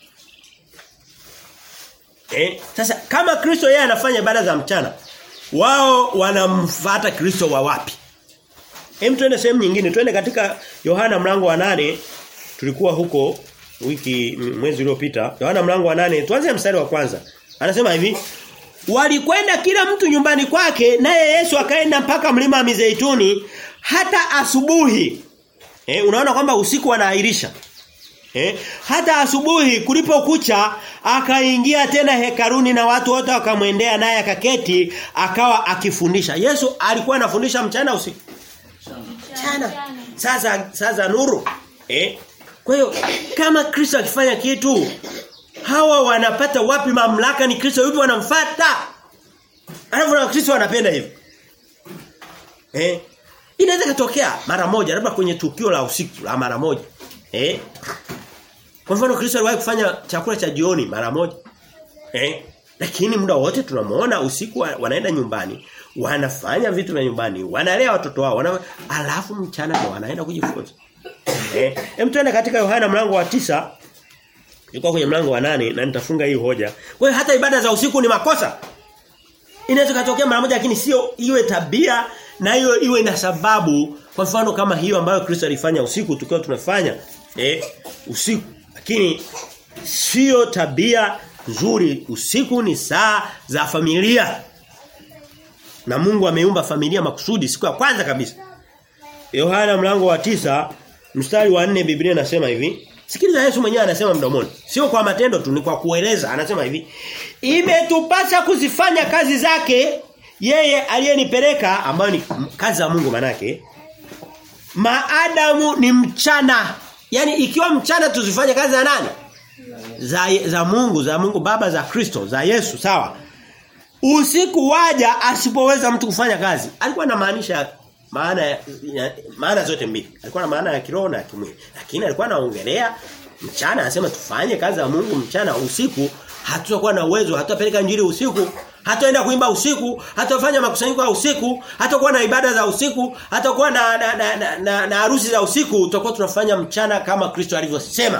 Eh, sasa kama Kristo yeye anafanya ibada za mchana, wao wanamfuata Kristo wa wapi? Hem tuende sehemu nyingine, twende katika Yohana mlango wa nane tulikuwa huko wiki mwezi uliopita. Yohana mlango wa nane tuanze mstari wa kwanza. Anasema hivi, walikwenda kila mtu nyumbani kwake naye Yesu akaenda mpaka mlima wa Mizeituni hata asubuhi. Eh, unaona kwamba usiku wanaahirisha. Eh? Hata asubuhi kulipokucha akaingia tena hekaruni na watu wote wakamwendea naye akaketi akawa akifundisha. Yesu alikuwa anafundisha mchana usiku. Mchana. Sasa sasa nuru. Eh? Kwa hiyo kama Kristo akifanya kitu hawa wanapata wapi mamlaka ni Kristo yupi wanamfuata? Alafu na Kristo wanapenda hivyo. Eh? Inaweza kutokea mara moja labda kwenye tukio la usiku la mara moja. Eh? Kwa mfano Kristo aliwahi kufanya chakula cha jioni mara moja. Eh? Lakini muda wote tunamuona usiku wanaenda nyumbani, wanafanya vitu vya nyumbani, wanalea watoto wao, wana alafu mchana ndio wanaenda kujifunza. Eh, hem tuende katika Yohana mlango wa tisa Yuko kwenye mlango wa nane na nitafunga hii hoja. Kwa hiyo hata ibada za usiku ni makosa. Inaweza kutokea mara moja lakini sio iwe tabia na hiyo iwe na sababu kwa mfano kama hiyo ambayo Kristo alifanya usiku tukiwa tunafanya eh usiku lakini sio tabia nzuri usiku ni saa za familia na Mungu ameumba familia makusudi siku ya kwanza kabisa Yohana mlango wa tisa mstari wa nne Biblia inasema hivi Sikiliza Yesu mwenyewe anasema mdomoni sio kwa matendo tu ni kwa kueleza anasema hivi Imetupasa kuzifanya kazi zake yeye aliyenipeleka ambayo ni kazi za Mungu manake maadamu ni mchana yani ikiwa mchana tuzifanye kazi za nani za, za Mungu za Mungu baba za Kristo za Yesu sawa usiku waja asipoweza mtu kufanya kazi alikuwa anamaanisha maana ya, maana zote mbili alikuwa na maana ya kiroho na kimwili lakini alikuwa anaongelea mchana anasema tufanye kazi za Mungu mchana usiku hatutakuwa na uwezo hatutapeleka injili usiku hataenda kuimba usiku hatafanya makusanyiko ya usiku hatakuwa na ibada za usiku hatakuwa na na, na, na, na, na harusi za usiku tutakuwa tunafanya mchana kama Kristo alivyosema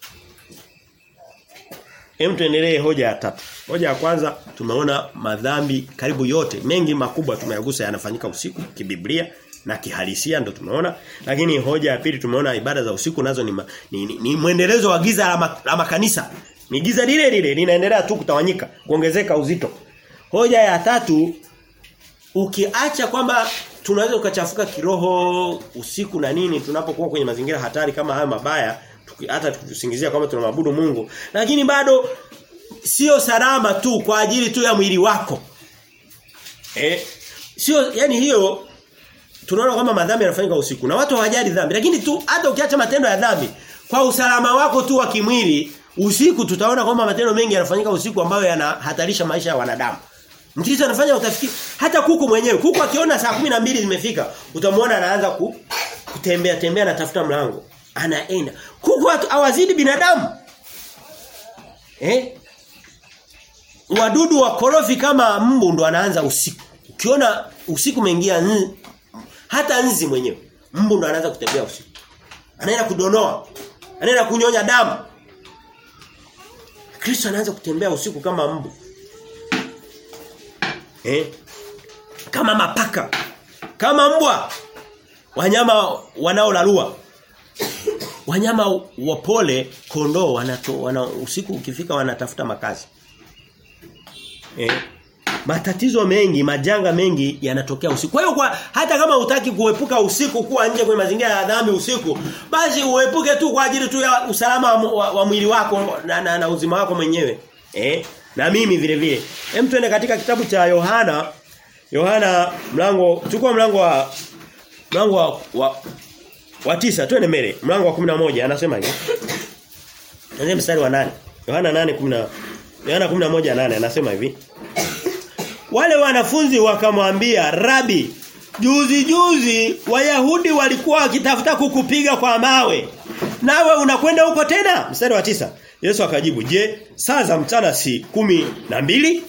Hem tuendelee hoja ya tatu. Hoja ya kwanza tumeona madhambi karibu yote mengi makubwa tumeyagusa yanafanyika usiku kibiblia na kihalisia ndo tumeona lakini hoja ya pili tumeona ibada za usiku nazo ni, ma, ni, ni, ni mwendelezo wa giza la, ma, la makanisa ni giza lile lile linaendelea tu kutawanyika kuongezeka uzito hoja ya tatu ukiacha kwamba tunaweza ukachafuka kiroho usiku na nini tunapokuwa kwenye mazingira hatari kama haya mabaya tuki, hata tukisingizia kwamba tunamwabudu Mungu lakini bado sio salama tu kwa ajili tu ya mwili wako eh sio yani hiyo tunaona kwamba madhambi yanafanyika usiku na watu hawajali dhambi lakini tu hata ukiacha matendo ya dhambi kwa usalama wako tu wa kimwili usiku tutaona kwamba matendo mengi yanafanyika usiku ambayo yanahatarisha maisha ya wanadamu Mkristo anafanya utafikiri hata kuku mwenyewe kuku akiona saa kumi na mbili zimefika utamwona anaanza ku, kutembea tembea anatafuta mlango anaenda kuku hawazidi binadamu eh wadudu wakorofi kama mbu ndo anaanza usiku ukiona usiku umeingia nzi, hata nzi mwenyewe mbu ndo anaanza kutembea usiku anaenda kudonoa anaenda kunyonya damu Kristo anaanza kutembea usiku kama mbu eh kama mapaka kama mbwa wanyama wanaolalua wanyama wapole kondoo wanato wana, usiku ukifika wanatafuta makazi eh matatizo mengi majanga mengi yanatokea usiku kwa hiyo kwa hata kama utaki kuepuka usiku kuwa nje kwenye mazingira ya dhambi usiku basi uepuke tu kwa ajili tu ya usalama wa, wa, wa mwili wako na, na, na uzima wako mwenyewe eh na mimi vile vile hem tuende katika kitabu cha Yohana Yohana mlango chukua mlango wa mlango wa, wa wa tisa twende mbele mlango wa 11 anasema hivi Anasema mstari wa 8 Yohana 8:10 Yohana 11:8 anasema hivi Wale wanafunzi wakamwambia Rabi juzi juzi Wayahudi walikuwa wakitafuta kukupiga kwa mawe nawe unakwenda huko tena mstari wa tisa Yesu akajibu je saa za mchana si kumi na mbili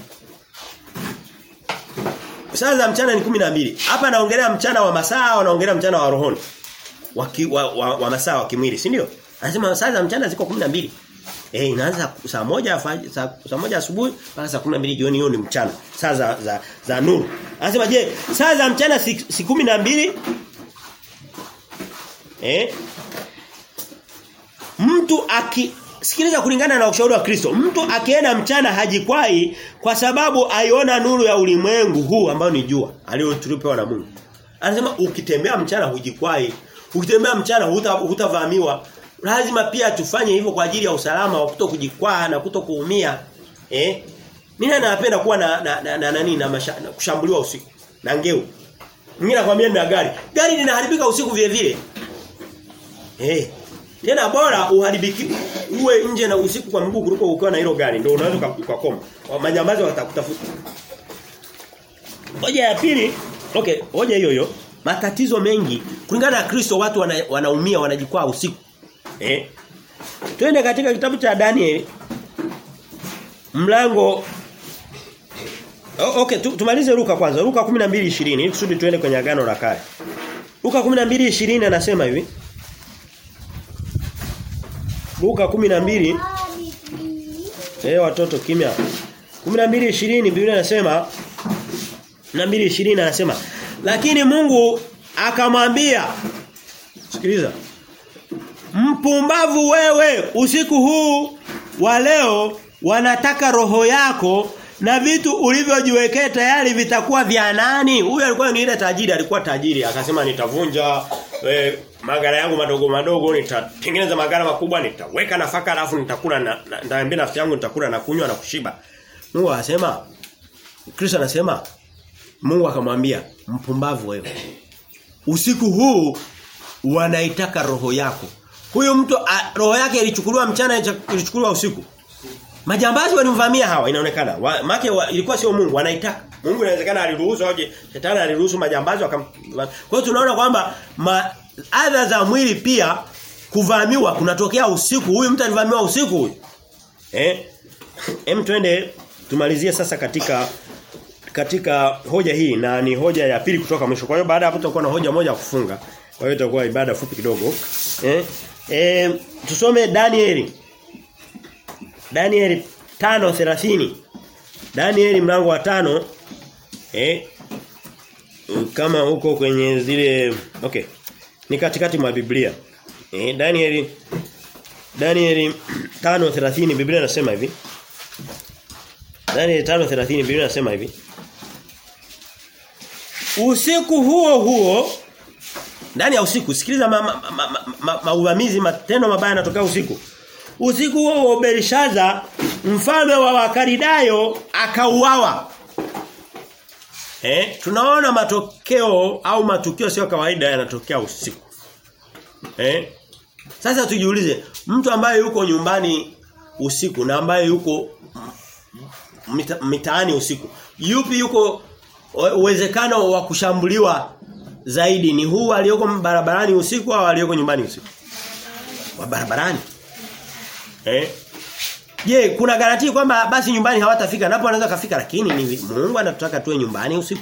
Saa za mchana ni kumi na mbili Hapa naongelea mchana wa masaa wanaongelea mchana wa rohoni wa, ki, wa, wa, wa masaa wa kimwili si ndio Anasema saa za mchana ziko 12. Eh inaanza saa moja saa, saa moja asubuhi mpaka saa 12 jioni hiyo ni mchana. Saa za za, za nuru. Anasema je, saa za mchana si, si kumi na mbili Eh? Mtu aki sikiliza kulingana na ushauri wa Kristo. Mtu akienda mchana hajikwai kwa sababu aiona nuru ya ulimwengu huu ambao ni jua aliyotulipewa na Mungu. Anasema ukitembea mchana hujikwai. Ukitembea mchana hutavamiwa. Huta lazima pia tufanye hivyo kwa ajili ya usalama wa kuto kujikwaa na kuto kuumia. Eh? Mimi napenda kuwa na na na, na, nani na, masha, na kushambuliwa usiku. Na ngeu. Mimi nakwambia nina gari. Gari linaharibika usiku vile vile. Eh. Tena bora uharibiki uwe nje na usiku kwa mguu kuliko ukiwa na hilo gari ndio unaweza ukakoma. Majambazi watakutafuta. Hoja ya pili, okay, hoja hiyo hiyo. Matatizo mengi kulingana na Kristo watu wana, wanaumia wanajikwaa usiku. Eh? Twende katika kitabu cha Daniel mlango oh, okay tu, tumalize Luka kwanza Luka 12:20 ili kusudi tuende kwenye agano la kale Luka 12:20 anasema hivi Luka 12 Eh watoto kimya 12:20 Biblia inasema 12:20 anasema lakini Mungu akamwambia Sikiliza Mpumbavu wewe usiku huu wa leo wanataka roho yako na vitu ulivyojiwekea tayari vitakuwa vya nani? Huyu alikuwa ni ile tajiri, alikuwa tajiri. Akasema nitavunja e, magara yangu madogo madogo, nitatengeneza magara makubwa, nitaweka nafaka alafu nitakula na nitaambia nafsi yangu nitakula na kunywa na kushiba. Mungu anasema Kristo anasema Mungu akamwambia mpumbavu wewe. Usiku huu wanaitaka roho yako. Huyo mtu a, roho yake ilichukuliwa mchana ilichukuliwa usiku. Majambazi walimvamia hawa inaonekana. Wa, make wa, ilikuwa sio Mungu wanaitaka. Mungu inawezekana aliruhusu aje shetani aliruhusu majambazi wakam Kwa hiyo tunaona kwamba adha za mwili pia kuvamiwa kunatokea usiku. Huyu mtu alivamiwa usiku huyu. Eh? Hem twende tumalizie sasa katika katika hoja hii na ni hoja ya pili kutoka mwisho. Kwa hiyo baada ya hapo tutakuwa na hoja moja ya kufunga. Kwa hiyo itakuwa ibada fupi kidogo. Eh? Eh tusome Danieli. Danieli 5:30. Danieli mlango wa tano eh kama huko kwenye zile okay. Ni katikati mwa Biblia. Eh Danieli Danieli 5:30 Biblia inasema hivi. Danieli 5:30 Biblia inasema hivi. usiku huo huo ndani ya usiku sikiliza mauvamizi ma, ma, ma, ma, ma, matendo mabaya yanatokea usiku usiku huo huo Belishaza mfalme wa Wakaridayo akauawa eh tunaona matokeo au matukio sio kawaida yanatokea usiku eh sasa tujiulize mtu ambaye yuko nyumbani usiku na ambaye yuko mita, mitaani usiku yupi yuko uwezekano wa kushambuliwa zaidi ni huu aliyoko barabarani usiku au aliyoko nyumbani usiku wa barabarani eh Je, kuna garantii kwamba basi nyumbani hawatafika napo wanaweza kafika lakini ni Mungu anatutaka tuwe nyumbani usiku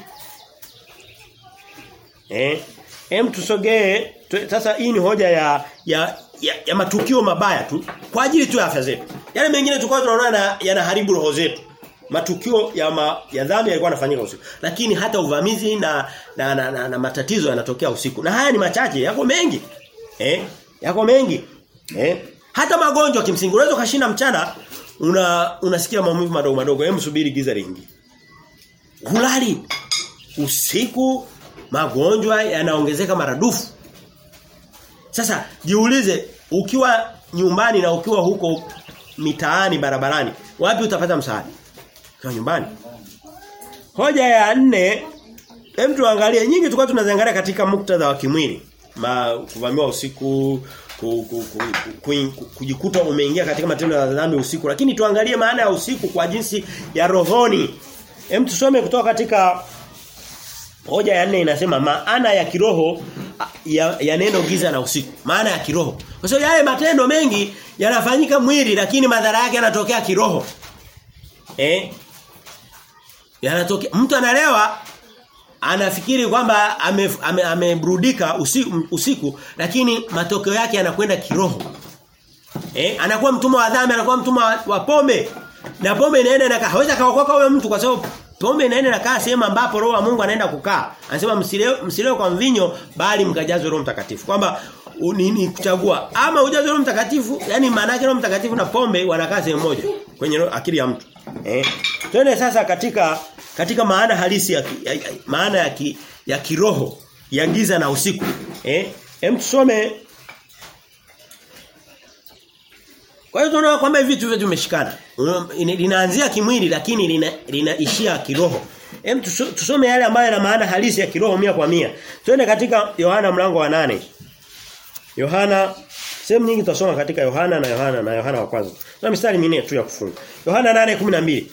eh Hem tusogee sasa hii ni hoja ya ya, ya ya matukio mabaya tu kwa ajili tu ya afya zetu. Yale mengine tulikuwa tunaona yanaharibu roho zetu. Matukio ya ma, ya dhambi yalikuwa yanafanyika usiku. Lakini hata uvamizi na na, na, na, na matatizo yanatokea usiku. Na haya ni machache, yako mengi. Eh? Yako mengi. Eh? Hata magonjwa kimsingi unaweza kashinda mchana una unasikia maumivu madogo madogo. Hem subiri giza lingi. Hulali usiku magonjwa yanaongezeka maradufu. Sasa jiulize ukiwa nyumbani na ukiwa huko mitaani barabarani wapi utapata msaada? Kwa nyumbani. Hoja ya nne hem tuangalie nyingi tulikuwa tunaziangalia katika muktadha wa kimwili. Ma kuvamiwa usiku ku, ku, ku, ku, ku, kujikuta umeingia katika matendo ya dhambi usiku lakini tuangalie maana ya usiku kwa jinsi ya rohoni. Hem tusome kutoka katika Hoja ya nne inasema maana ya kiroho ya, ya neno giza na usiku. Maana ya kiroho. Kwa sababu yale matendo mengi yanafanyika mwili lakini madhara yake yanatokea kiroho. Eh? Yanatokea mtu analewa anafikiri kwamba ameburudika ame, ame usiku, usiku lakini matokeo yake yanakwenda kiroho. Eh? Anakuwa mtumwa wa dhambi, anakuwa mtumwa wa, wa pombe. Na pombe inaenda na hawezi kaokoka huyo mtu kwa sababu Pombe inaenda nakaa sehemu ambapo roho wa Mungu anaenda kukaa. Anasema msilewe msilewe kwa mvinyo bali mkajazwe roho mtakatifu. Kwamba nini kuchagua ama ujazwe roho mtakatifu, yani maana yake roho mtakatifu na pombe wanakaa sehemu moja kwenye akili ya mtu. Eh. Twende sasa katika katika maana halisi ya, ya, ya maana ya ki, ya kiroho ya giza na usiku. Eh? Hem tusome Kwa hiyo tunaona kwamba hivi vitu vyote vimeshikana. Linaanzia kimwili lakini lina, linaishia kiroho. Hem tusome yale ambayo yana maana halisi ya kiroho mia kwa mia. Twende katika Yohana mlango wa nane Yohana sehemu nyingi tutasoma katika Yohana na Yohana na Yohana wa kwanza. Na mistari minne tu ya kufunga. Yohana 8:12.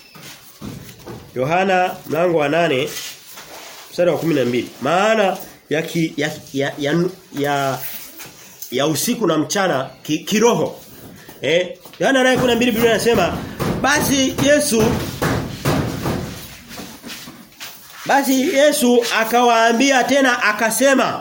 Yohana mlango wa nane mstari wa 12. Maana ya ki, ya, ya, ya, ya ya usiku na mchana ki, kiroho. Eh, Yohana 8:12 Biblia inasema basi Yesu Basi Yesu akawaambia tena akasema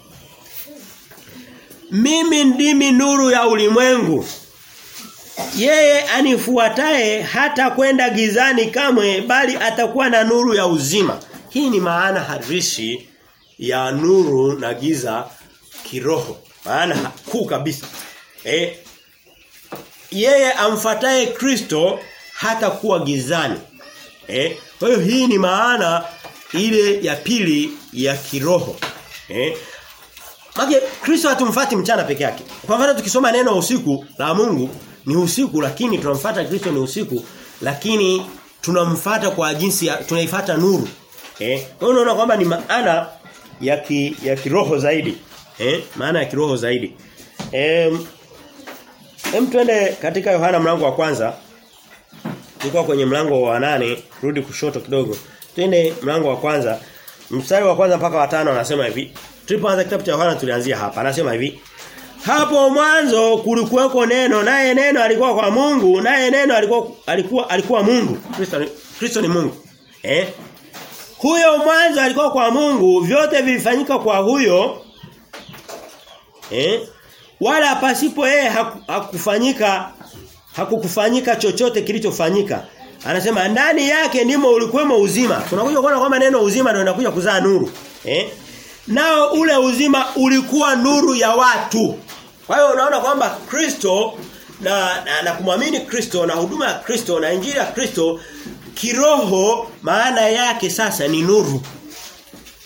Mimi ndimi nuru ya ulimwengu. Yeye anifuataye hata kwenda gizani kamwe bali atakuwa na nuru ya uzima. Hii ni maana halisi ya nuru na giza kiroho. Maana kuu kabisa. Eh, yeye amfataye Kristo hata kuwa gizani. Eh? Kwa hiyo hii ni maana ile ya pili ya kiroho. Eh? Mage Kristo hatumfati mchana peke yake. Kwa mfano tukisoma neno usiku la Mungu ni usiku lakini tunamfuata Kristo ni usiku lakini tunamfuata kwa jinsi ya tunaifuata nuru. Eh? Kwa hiyo unaona kwamba ni maana ya ki, ya kiroho zaidi. Eh? Maana ya kiroho zaidi. Eh Hem twende katika Yohana mlango wa kwanza. Tulikuwa kwenye mlango wa nane, rudi kushoto kidogo. Twende mlango wa kwanza. Mstari wa kwanza mpaka wa tano anasema hivi. Tulipoanza kitabu cha Yohana tulianzia hapa. Anasema hivi. Hapo mwanzo kulikuweko neno, naye neno alikuwa kwa Mungu, naye neno alikuwa alikuwa alikuwa Mungu. Kristo Kristo ni Mungu. Eh? Huyo mwanzo alikuwa kwa Mungu, vyote vilifanyika kwa huyo. Eh? wala pasipo yeye hakufanyika hakukufanyika chochote kilichofanyika anasema ndani yake ndimo ulikuwemo uzima tunakuja kuona kwamba neno uzima ndio linakuja kuzaa nuru eh nao ule uzima ulikuwa nuru ya watu kwa hiyo unaona kwamba Kristo na, na, na kumwamini Kristo na huduma ya Kristo na injili ya Kristo kiroho maana yake sasa ni nuru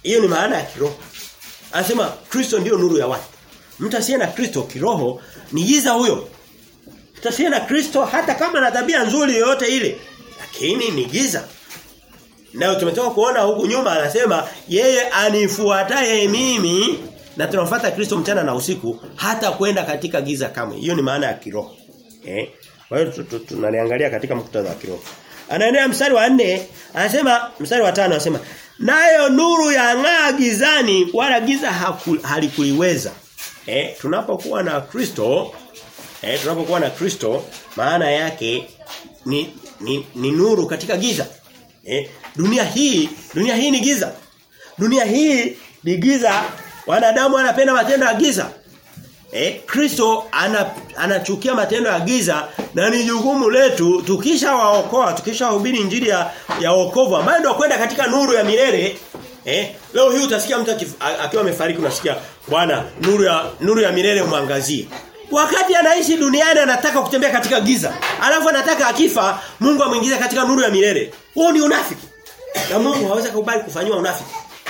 Hiyo ni maana ya kiroho. Anasema Kristo ndio nuru ya watu. Mtu asiye na Kristo kiroho ni giza huyo. Mtu asiye na Kristo hata kama na tabia nzuri yoyote ile lakini ni giza. Nao tumetoka kuona huku nyuma anasema yeye anifuataye mimi na tunamfuata Kristo mchana na usiku hata kwenda katika giza kamwe. Hiyo ni maana ya kiroho. Eh? Kwa hiyo tunaliangalia katika muktadha wa kiroho. Anaendelea mstari wa nne anasema mstari wa tano anasema nayo nuru ya ng'aa gizani wala giza halikuiweza. Eh, tunapokuwa na Kristo eh, tunapokuwa na Kristo maana yake ni, ni, ni nuru katika giza. Eh, dunia hii dunia hii ni giza. Dunia hii ni giza. Wanadamu wanapenda matendo ya giza. Eh, Kristo ana, anachukia matendo ya giza na ni jukumu letu tukisha waokoa, tukisha hubiri injili ya, ya wokovu ambayo ndio kwenda katika nuru ya milele. Eh, leo hii utasikia mtu akiwa amefariki unasikia bwana nuru ya nuru ya milele mwangazie. Wakati anaishi duniani anataka kutembea katika giza. Alafu anataka akifa Mungu amuingize katika nuru ya milele. Huo ni unafiki. Na Mungu hawezi kukubali kufanywa unafiki.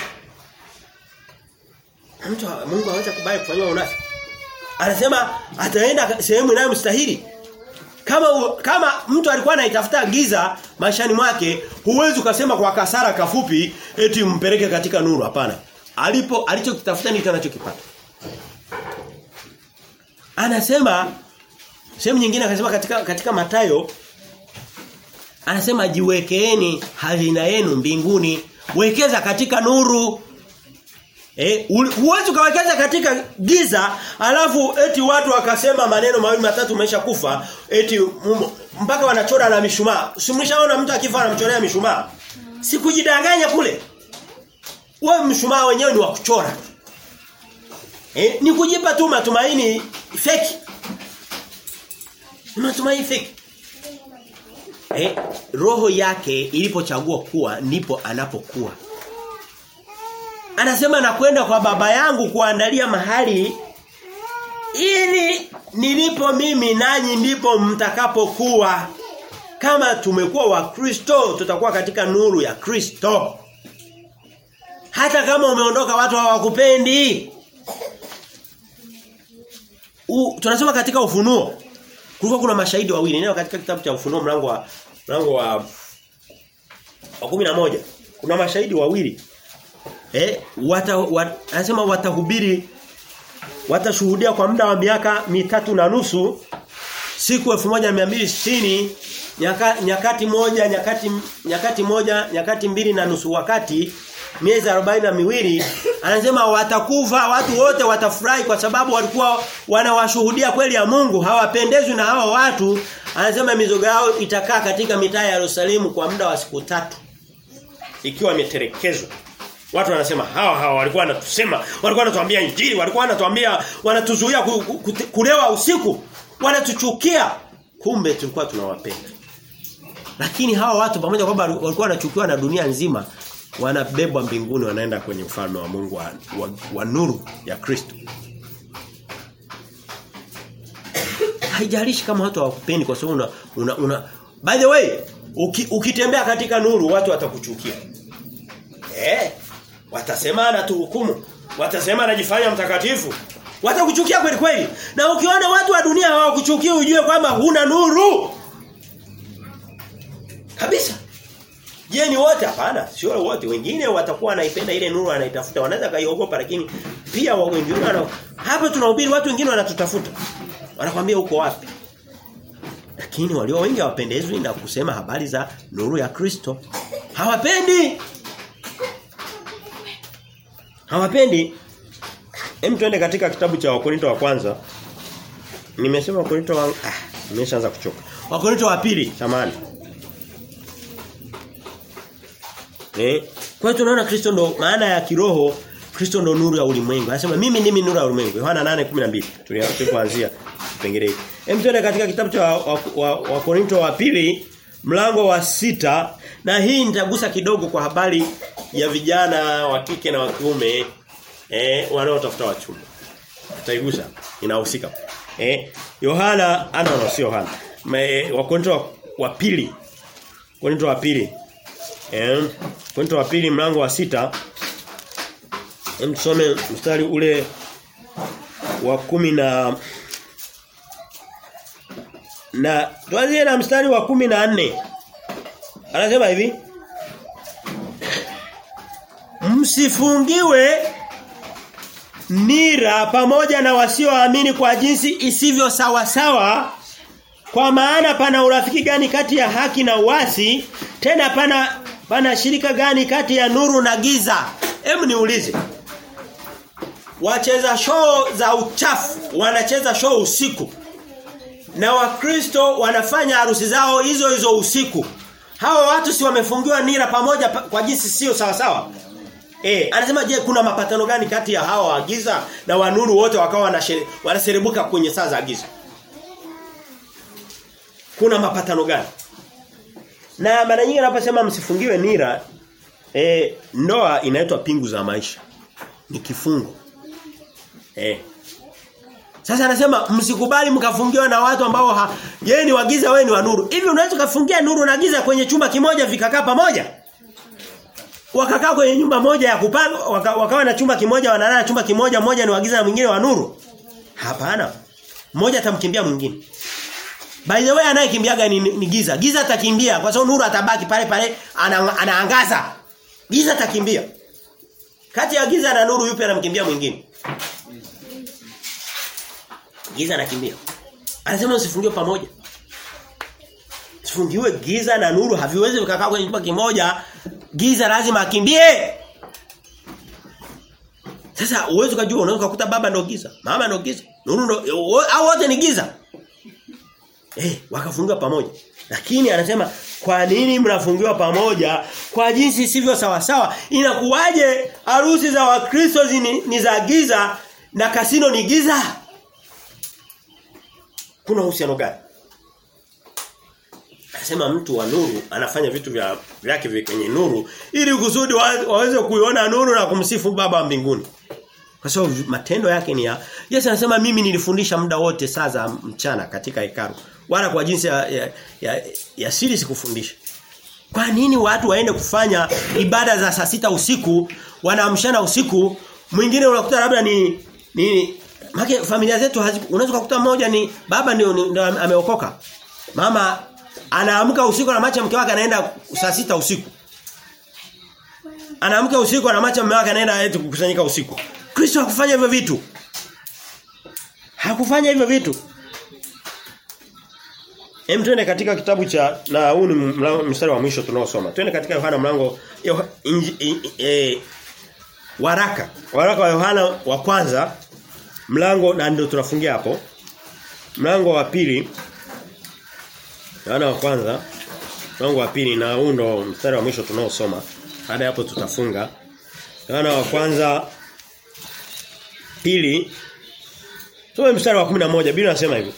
Mtu Mungu hawezi kukubali kufanywa unafiki. Anasema ataenda sehemu inayomstahili. Kama kama mtu alikuwa anaitafuta giza maishani mwake, huwezi ukasema kwa kasara kafupi eti mpeleke katika nuru hapana. Alipo alichokitafuta ndicho anachokipata. Anasema sehemu nyingine akasema katika katika Matayo anasema jiwekeeni hazina yenu mbinguni, wekeza katika nuru. Eh, huwezi ukawekeza katika giza alafu eti watu wakasema maneno mawili matatu umesha kufa eti mumo, mpaka wanachora na mishumaa. Simshaona mtu akifa anamchorea mishumaa. Sikujidanganya kule. Wewe mshumaa wenyewe ni wa kuchora. Eh, ni kujipa tu matumaini fake. Matumaini fake. Eh, roho yake ilipochagua kuwa ndipo anapokuwa. Anasema nakwenda kwa baba yangu kuandalia mahali ili nilipo mimi nanyi ndipo mtakapokuwa. Kama tumekuwa wa Kristo tutakuwa katika nuru ya Kristo. Hata kama umeondoka watu hawakupendi. U, tunasema katika ufunuo kulikuwa kuna mashahidi wawili neno katika kitabu cha ufunuo mlango wa mlango wa wa 11 kuna mashahidi wawili eh wata, wat, anasema watahubiri watashuhudia kwa muda wa miaka mitatu na nusu siku 1260 nyaka, nyakati moja nyakati nyakati moja nyakati mbili na nusu wakati miezi arobaini na miwili anasema watakufa watu wote watafurahi kwa sababu walikuwa wanawashuhudia kweli ya Mungu hawapendezwi na hawa watu anasema mizoga yao itakaa katika mitaa ya Yerusalemu kwa muda wa siku tatu ikiwa imetelekezwa Watu wanasema hawa hawa walikuwa wanatusema, walikuwa wanatuambia injili, walikuwa wanatuambia wanatuzuia ku, ku, kulewa usiku, wanatuchukia. Kumbe tulikuwa tunawapenda. Lakini hawa watu pamoja kwamba walikuwa wanachukiwa na dunia nzima, wanabebwa mbinguni wanaenda kwenye ufalme wa Mungu wa, wa, wa nuru ya Kristo. Haijalishi kama watu hawakupendi kwa sababu una, una, una By the way, uki, ukitembea katika nuru watu watakuchukia. Eh, watasema anatuhukumu. Watasema anajifanya mtakatifu. Watakuchukia kweli kweli. Na ukiona watu wa dunia hawakuchukia ujue kwamba huna nuru. Kabisa. Je, ni wote hapana? Sio wote. Wengine watakuwa wanaipenda ile nuru anaitafuta. Wanaweza kaiogopa lakini pia wengine wana hapa tunahubiri watu wengine wanatutafuta. Wanakwambia uko wapi? Lakini walio wengi hawapendezwi na kusema habari za nuru ya Kristo. Hawapendi. Hawapendi. Hem tuende katika kitabu cha Wakorinto wa kwanza. Nimesema Wakorinto wa ah, nimeshaanza kuchoka. Wakorinto wa pili, samahani. Eh? Kwa hiyo tunaona Kristo ndo maana ya kiroho Kristo ndo nuru ya ulimwengu. Anasema mimi ndimi nuru ya ulimwengu. Yohana 8:12. Tulianza kipengele hiki. Hem tuende katika kitabu cha Wakorinto wa, wa, wa, wa pili mlango wa sita na hii nitagusa kidogo kwa habari ya vijana wa kike na wa kiume eh wanaotafuta wachumba. Tutaigusa inahusika. Eh Yohana ana no, sio Yohana. Wakorinto wa, wa pili. Korinto wa pili. Eh Korinto wa pili mlango wa sita Msome mstari ule wa kumi na na tuanzie na mstari wa kumi na nne Anasema hivi Msifungiwe nira pamoja na wasioamini kwa jinsi isivyo sawa sawa kwa maana pana urafiki gani kati ya haki na uasi tena pana pana shirika gani kati ya nuru na giza hebu niulize wacheza show za uchafu wanacheza show usiku na wakristo wanafanya harusi zao hizo hizo usiku hawa watu si wamefungiwa nira pamoja pa, kwa jinsi sio sawa sawa Eh, anasema je kuna mapatano gani kati ya hawa wa giza na wa nuru wote wakawa wanaserebuka kwenye saa za giza? Kuna mapatano gani? Na mara nyingi anaposema msifungiwe nira eh ndoa inaitwa pingu za maisha. Ni kifungo. Eh. Sasa anasema msikubali mkafungiwa na watu ambao yeye ni wagiza wewe ni wa nuru. Hivi unaweza kufungia nuru na giza kwenye chumba kimoja vikakaa pamoja? wakakaa kwenye nyumba moja ya kupanga waka, wakawa na chumba kimoja wanalala chumba kimoja mmoja ni wagiza na mwingine wa nuru hapana mmoja atamkimbia mwingine by the way anayekimbiaga ni, ni giza giza atakimbia kwa sababu nuru atabaki pale pale ana, anaangaza giza atakimbia kati ya giza na nuru yupi anamkimbia mwingine giza anakimbia anasema usifungiwe pamoja Sifungiwe giza na nuru haviwezi vikakaa kwenye chumba kimoja giza lazima akimbie. Sasa uwezo kujua unaweza kukuta baba ndo giza, mama ndo giza, nuru ndo au wote ni giza. Eh, wakafungiwa pamoja. Lakini anasema kwa nini mnafungiwa pamoja kwa jinsi sivyo sawa sawa? Inakuwaje harusi za Wakristo ni, ni za giza na kasino ni giza? Kuna uhusiano gani? Anasema mtu wa nuru anafanya vitu vya vyake kwenye nuru ili kusudi wa, waweze kuiona nuru na kumsifu baba wa mbinguni. Kwa sababu matendo yake ni ya Yesu anasema mimi nilifundisha muda wote saa za mchana katika hekalu. Wala kwa jinsi ya, ya, ya, ya siri sikufundisha. Kwa nini watu waende kufanya ibada za saa sita usiku, wanaamshana usiku, mwingine unakuta labda ni ni Maki familia zetu unaweza kukuta mmoja ni baba ndio, ndio ameokoka. Mama anaamka usiku na macha mke wake anaenda saa sita usiku. Anaamka usiku na macha mume wake anaenda eti kukusanyika usiku. Kristo hakufanya hivyo vitu. Hakufanya hivyo vitu. Hem twende katika kitabu cha na huu ni mstari wa mwisho tunaosoma. Twende katika Yohana mlango Yoh, inji, in, e, waraka. Waraka wa Yohana wa kwanza mlango na ndio tunafungia hapo. Mlango wa pili Yohana wa kwanza mlango wa pili na huu ndo mstari wa mwisho tunaosoma. Baada hapo tutafunga. Yohana wa kwanza pili Tuwe mstari wa 11 Biblia inasema hivi.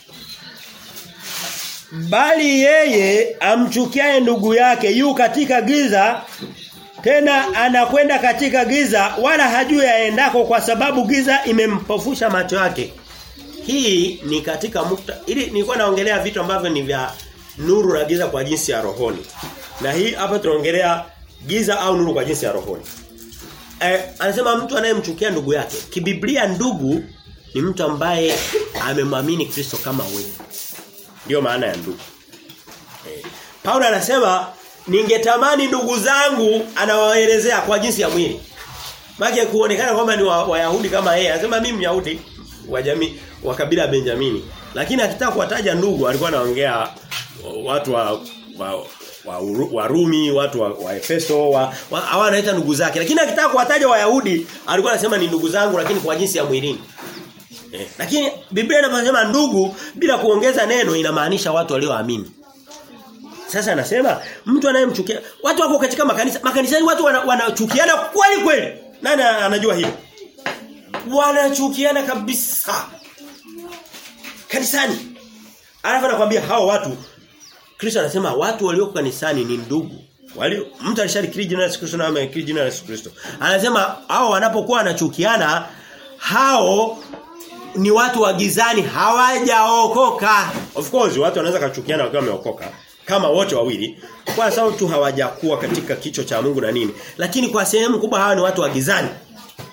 Bali yeye amchukiaye ndugu yake yu katika giza tena anakwenda katika giza wala hajui aendako kwa sababu giza imempofusha macho yake. Hii ni katika mukta ili nilikuwa naongelea vitu ambavyo ni vya nuru na giza kwa jinsi ya rohoni. Na hii hapa tunaongelea giza au nuru kwa jinsi ya rohoni. Eh, anasema mtu anayemchukia ndugu yake. Kibiblia ndugu ni mtu ambaye amemwamini Kristo kama wewe. Ndio maana ya ndugu. Eh, Paulo anasema ningetamani ndugu zangu anawaelezea kwa jinsi ya mwili. Maana kuonekana kwamba ni Wayahudi wa kama yeye. Anasema mimi Myahudi wa jamii wa kabila Benjamini. Lakini akitaka kuwataja ndugu alikuwa anaongea watu wa wa wa Warumi, watu wa, wa Efeso, wa, wa hawa anaita ndugu zake. Lakini akitaka kuwataja Wayahudi alikuwa anasema ni ndugu zangu lakini kwa jinsi ya mwilini. Eh, lakini Biblia inaposema ndugu bila kuongeza neno inamaanisha watu walioamini. Sasa anasema mtu anayemchukia watu wako katika makanisa makanisani watu wanachukiana wana kweli kweli. Nani anajua hilo? Wanachukiana kabisa. Kanisani. Alafu anakuambia hao watu Kristo anasema watu walioko kanisani ni ndugu. Walio mtu alishalikiri jina la Yesu Kristo na amekiri jina la Yesu Kristo. Anasema hao wanapokuwa wanachukiana hao ni watu wa gizani hawajaokoka. Of course watu wanaweza kuchukiana wakiwa wameokoka kama wote wawili kwa sababu tu hawajakuwa katika kicho cha Mungu na nini. Lakini kwa sehemu kubwa hawa ni watu wa gizani.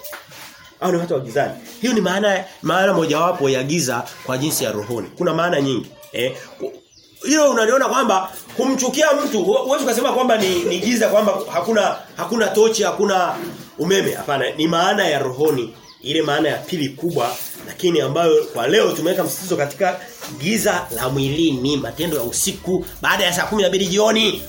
au ni watu wa gizani. Hiyo ni maana maana mojawapo ya giza kwa jinsi ya rohoni. Kuna maana nyingi. Eh hilo unaliona kwamba kumchukia mtu huwezi kusema kwamba ni, ni giza kwamba hakuna hakuna tochi hakuna umeme hapana ni maana ya rohoni ile maana ya pili kubwa lakini ambayo kwa leo tumeweka msisitizo katika giza la mwilini matendo ya usiku baada ya saa 12 jioni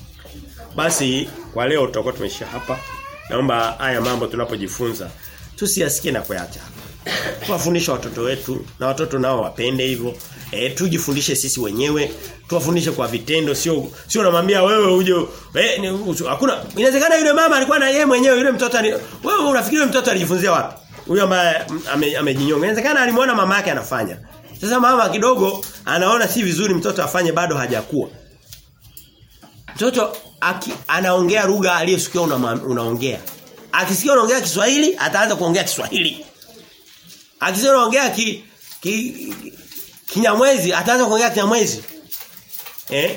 basi kwa leo tutakuwa tumeishia hapa naomba haya mambo tunapojifunza tusiyasikie na kuyaacha tuwafundishe watoto wetu na watoto nao wapende hivyo e, tujifundishe sisi wenyewe tuwafundishe kwa vitendo sio sio unamwambia wewe uje eh, hakuna inawezekana yule mama alikuwa na yeye mwenyewe yule mtoto ali, wewe unafikiri yule mtoto alijifunzia wapi huyo ambaye amejinyonga ame inawezekana alimuona mama yake anafanya sasa mama kidogo anaona si vizuri mtoto afanye bado hajakuwa mtoto aki, anaongea lugha aliyesikia una, unaongea akisikia unaongea Kiswahili ataanza kuongea Kiswahili akisikia unaongea ki, ki Kinyamwezi ataanza kuongea Kinyamwezi. Eh?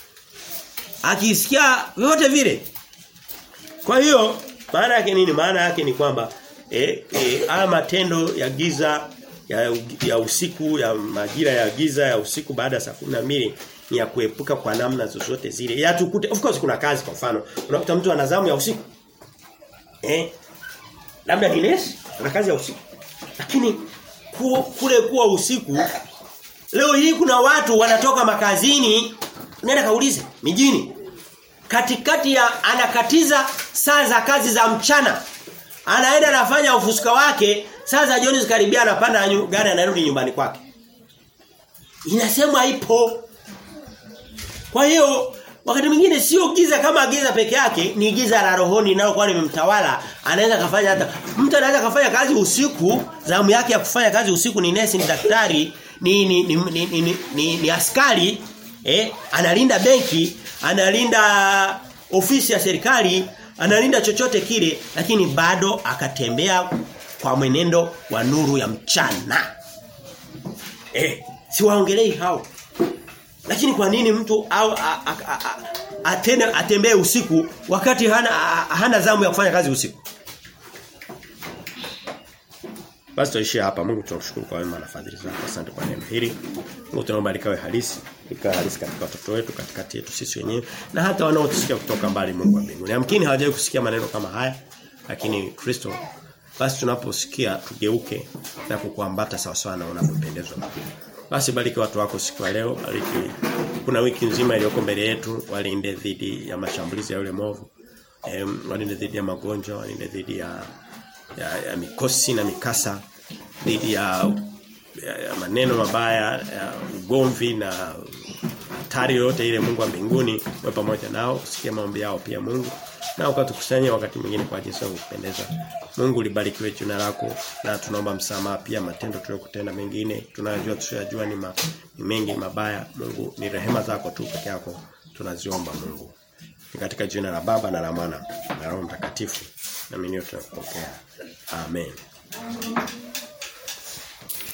Akisikia vyote vile. Kwa hiyo maana yake nini? Maana yake ni kwamba eh, eh haya matendo ya giza ya, ya usiku ya majira ya giza ya usiku baada ya saa 12 ni ya kuepuka kwa namna zozote zile. Ya tukute of course kuna kazi kwa mfano. Unakuta mtu ana zamu ya usiku. Eh? Labda ni nesi, ana kazi ya usiku. Lakini kule kuwa usiku Leo hii kuna watu wanatoka makazini nenda kaulize mijini. Katikati ya anakatiza saa za kazi za mchana. Anaenda anafanya ufusuka wake, saa za jioni zikaribia anapanda gari anarudi nyumbani kwake. Inasemwa ipo. Kwa hiyo wakati mwingine sio giza kama giza peke yake, ni giza la rohoni nalo kwa nimemtawala, anaweza kafanya hata mtu anaweza kafanya kazi usiku, zamu yake ya kufanya kazi usiku ni nesi, ni daktari, ni ni ni, ni, ni, ni, ni, ni askari eh analinda benki analinda ofisi ya serikali analinda chochote kile lakini bado akatembea kwa mwenendo wa nuru ya mchana eh siwaongelei hao lakini kwa nini mtu au atende atembee usiku wakati hana hana zamu ya kufanya kazi usiku basi tuishie hapa. Mungu tunakushukuru kwa wema na fadhili zako. Asante kwa neno hili. Mungu tunaomba likawe halisi, likawe halisi katika watoto wetu, katikati yetu sisi wenyewe na hata wanaotusikia kutoka mbali Mungu wa mbinguni. Yamkini hawajawahi kusikia maneno kama haya, lakini Kristo basi tunaposikia tugeuke na kukuambata sawa sawa na unavyopendezwa. Basi bariki watu wako siku ya leo, bariki kuna wiki nzima iliyoko mbele yetu, walinde dhidi ya mashambulizi ya yule movu. Em, walinde dhidi ya magonjwa, walinde dhidi ya ya, ya mikosi na mikasa dhidi ya, ya, ya maneno mabaya ya ugomvi na hatari yote ile Mungu wa mbinguni wewe pamoja nao usikie maombi yao pia Mungu na ukatukusanya wakati mwingine kwa jinsi ya kupendeza Mungu libarikiwe jina lako na tunaomba msamaha pia matendo tuliyokutenda mengine tunajua tusiyojua ni, ma, ni mengi mabaya Mungu ni rehema zako tu peke yako tunaziomba Mungu ni katika jina la Baba na la Mwana na Roho Mtakatifu na mimi tunakupokea. Amen.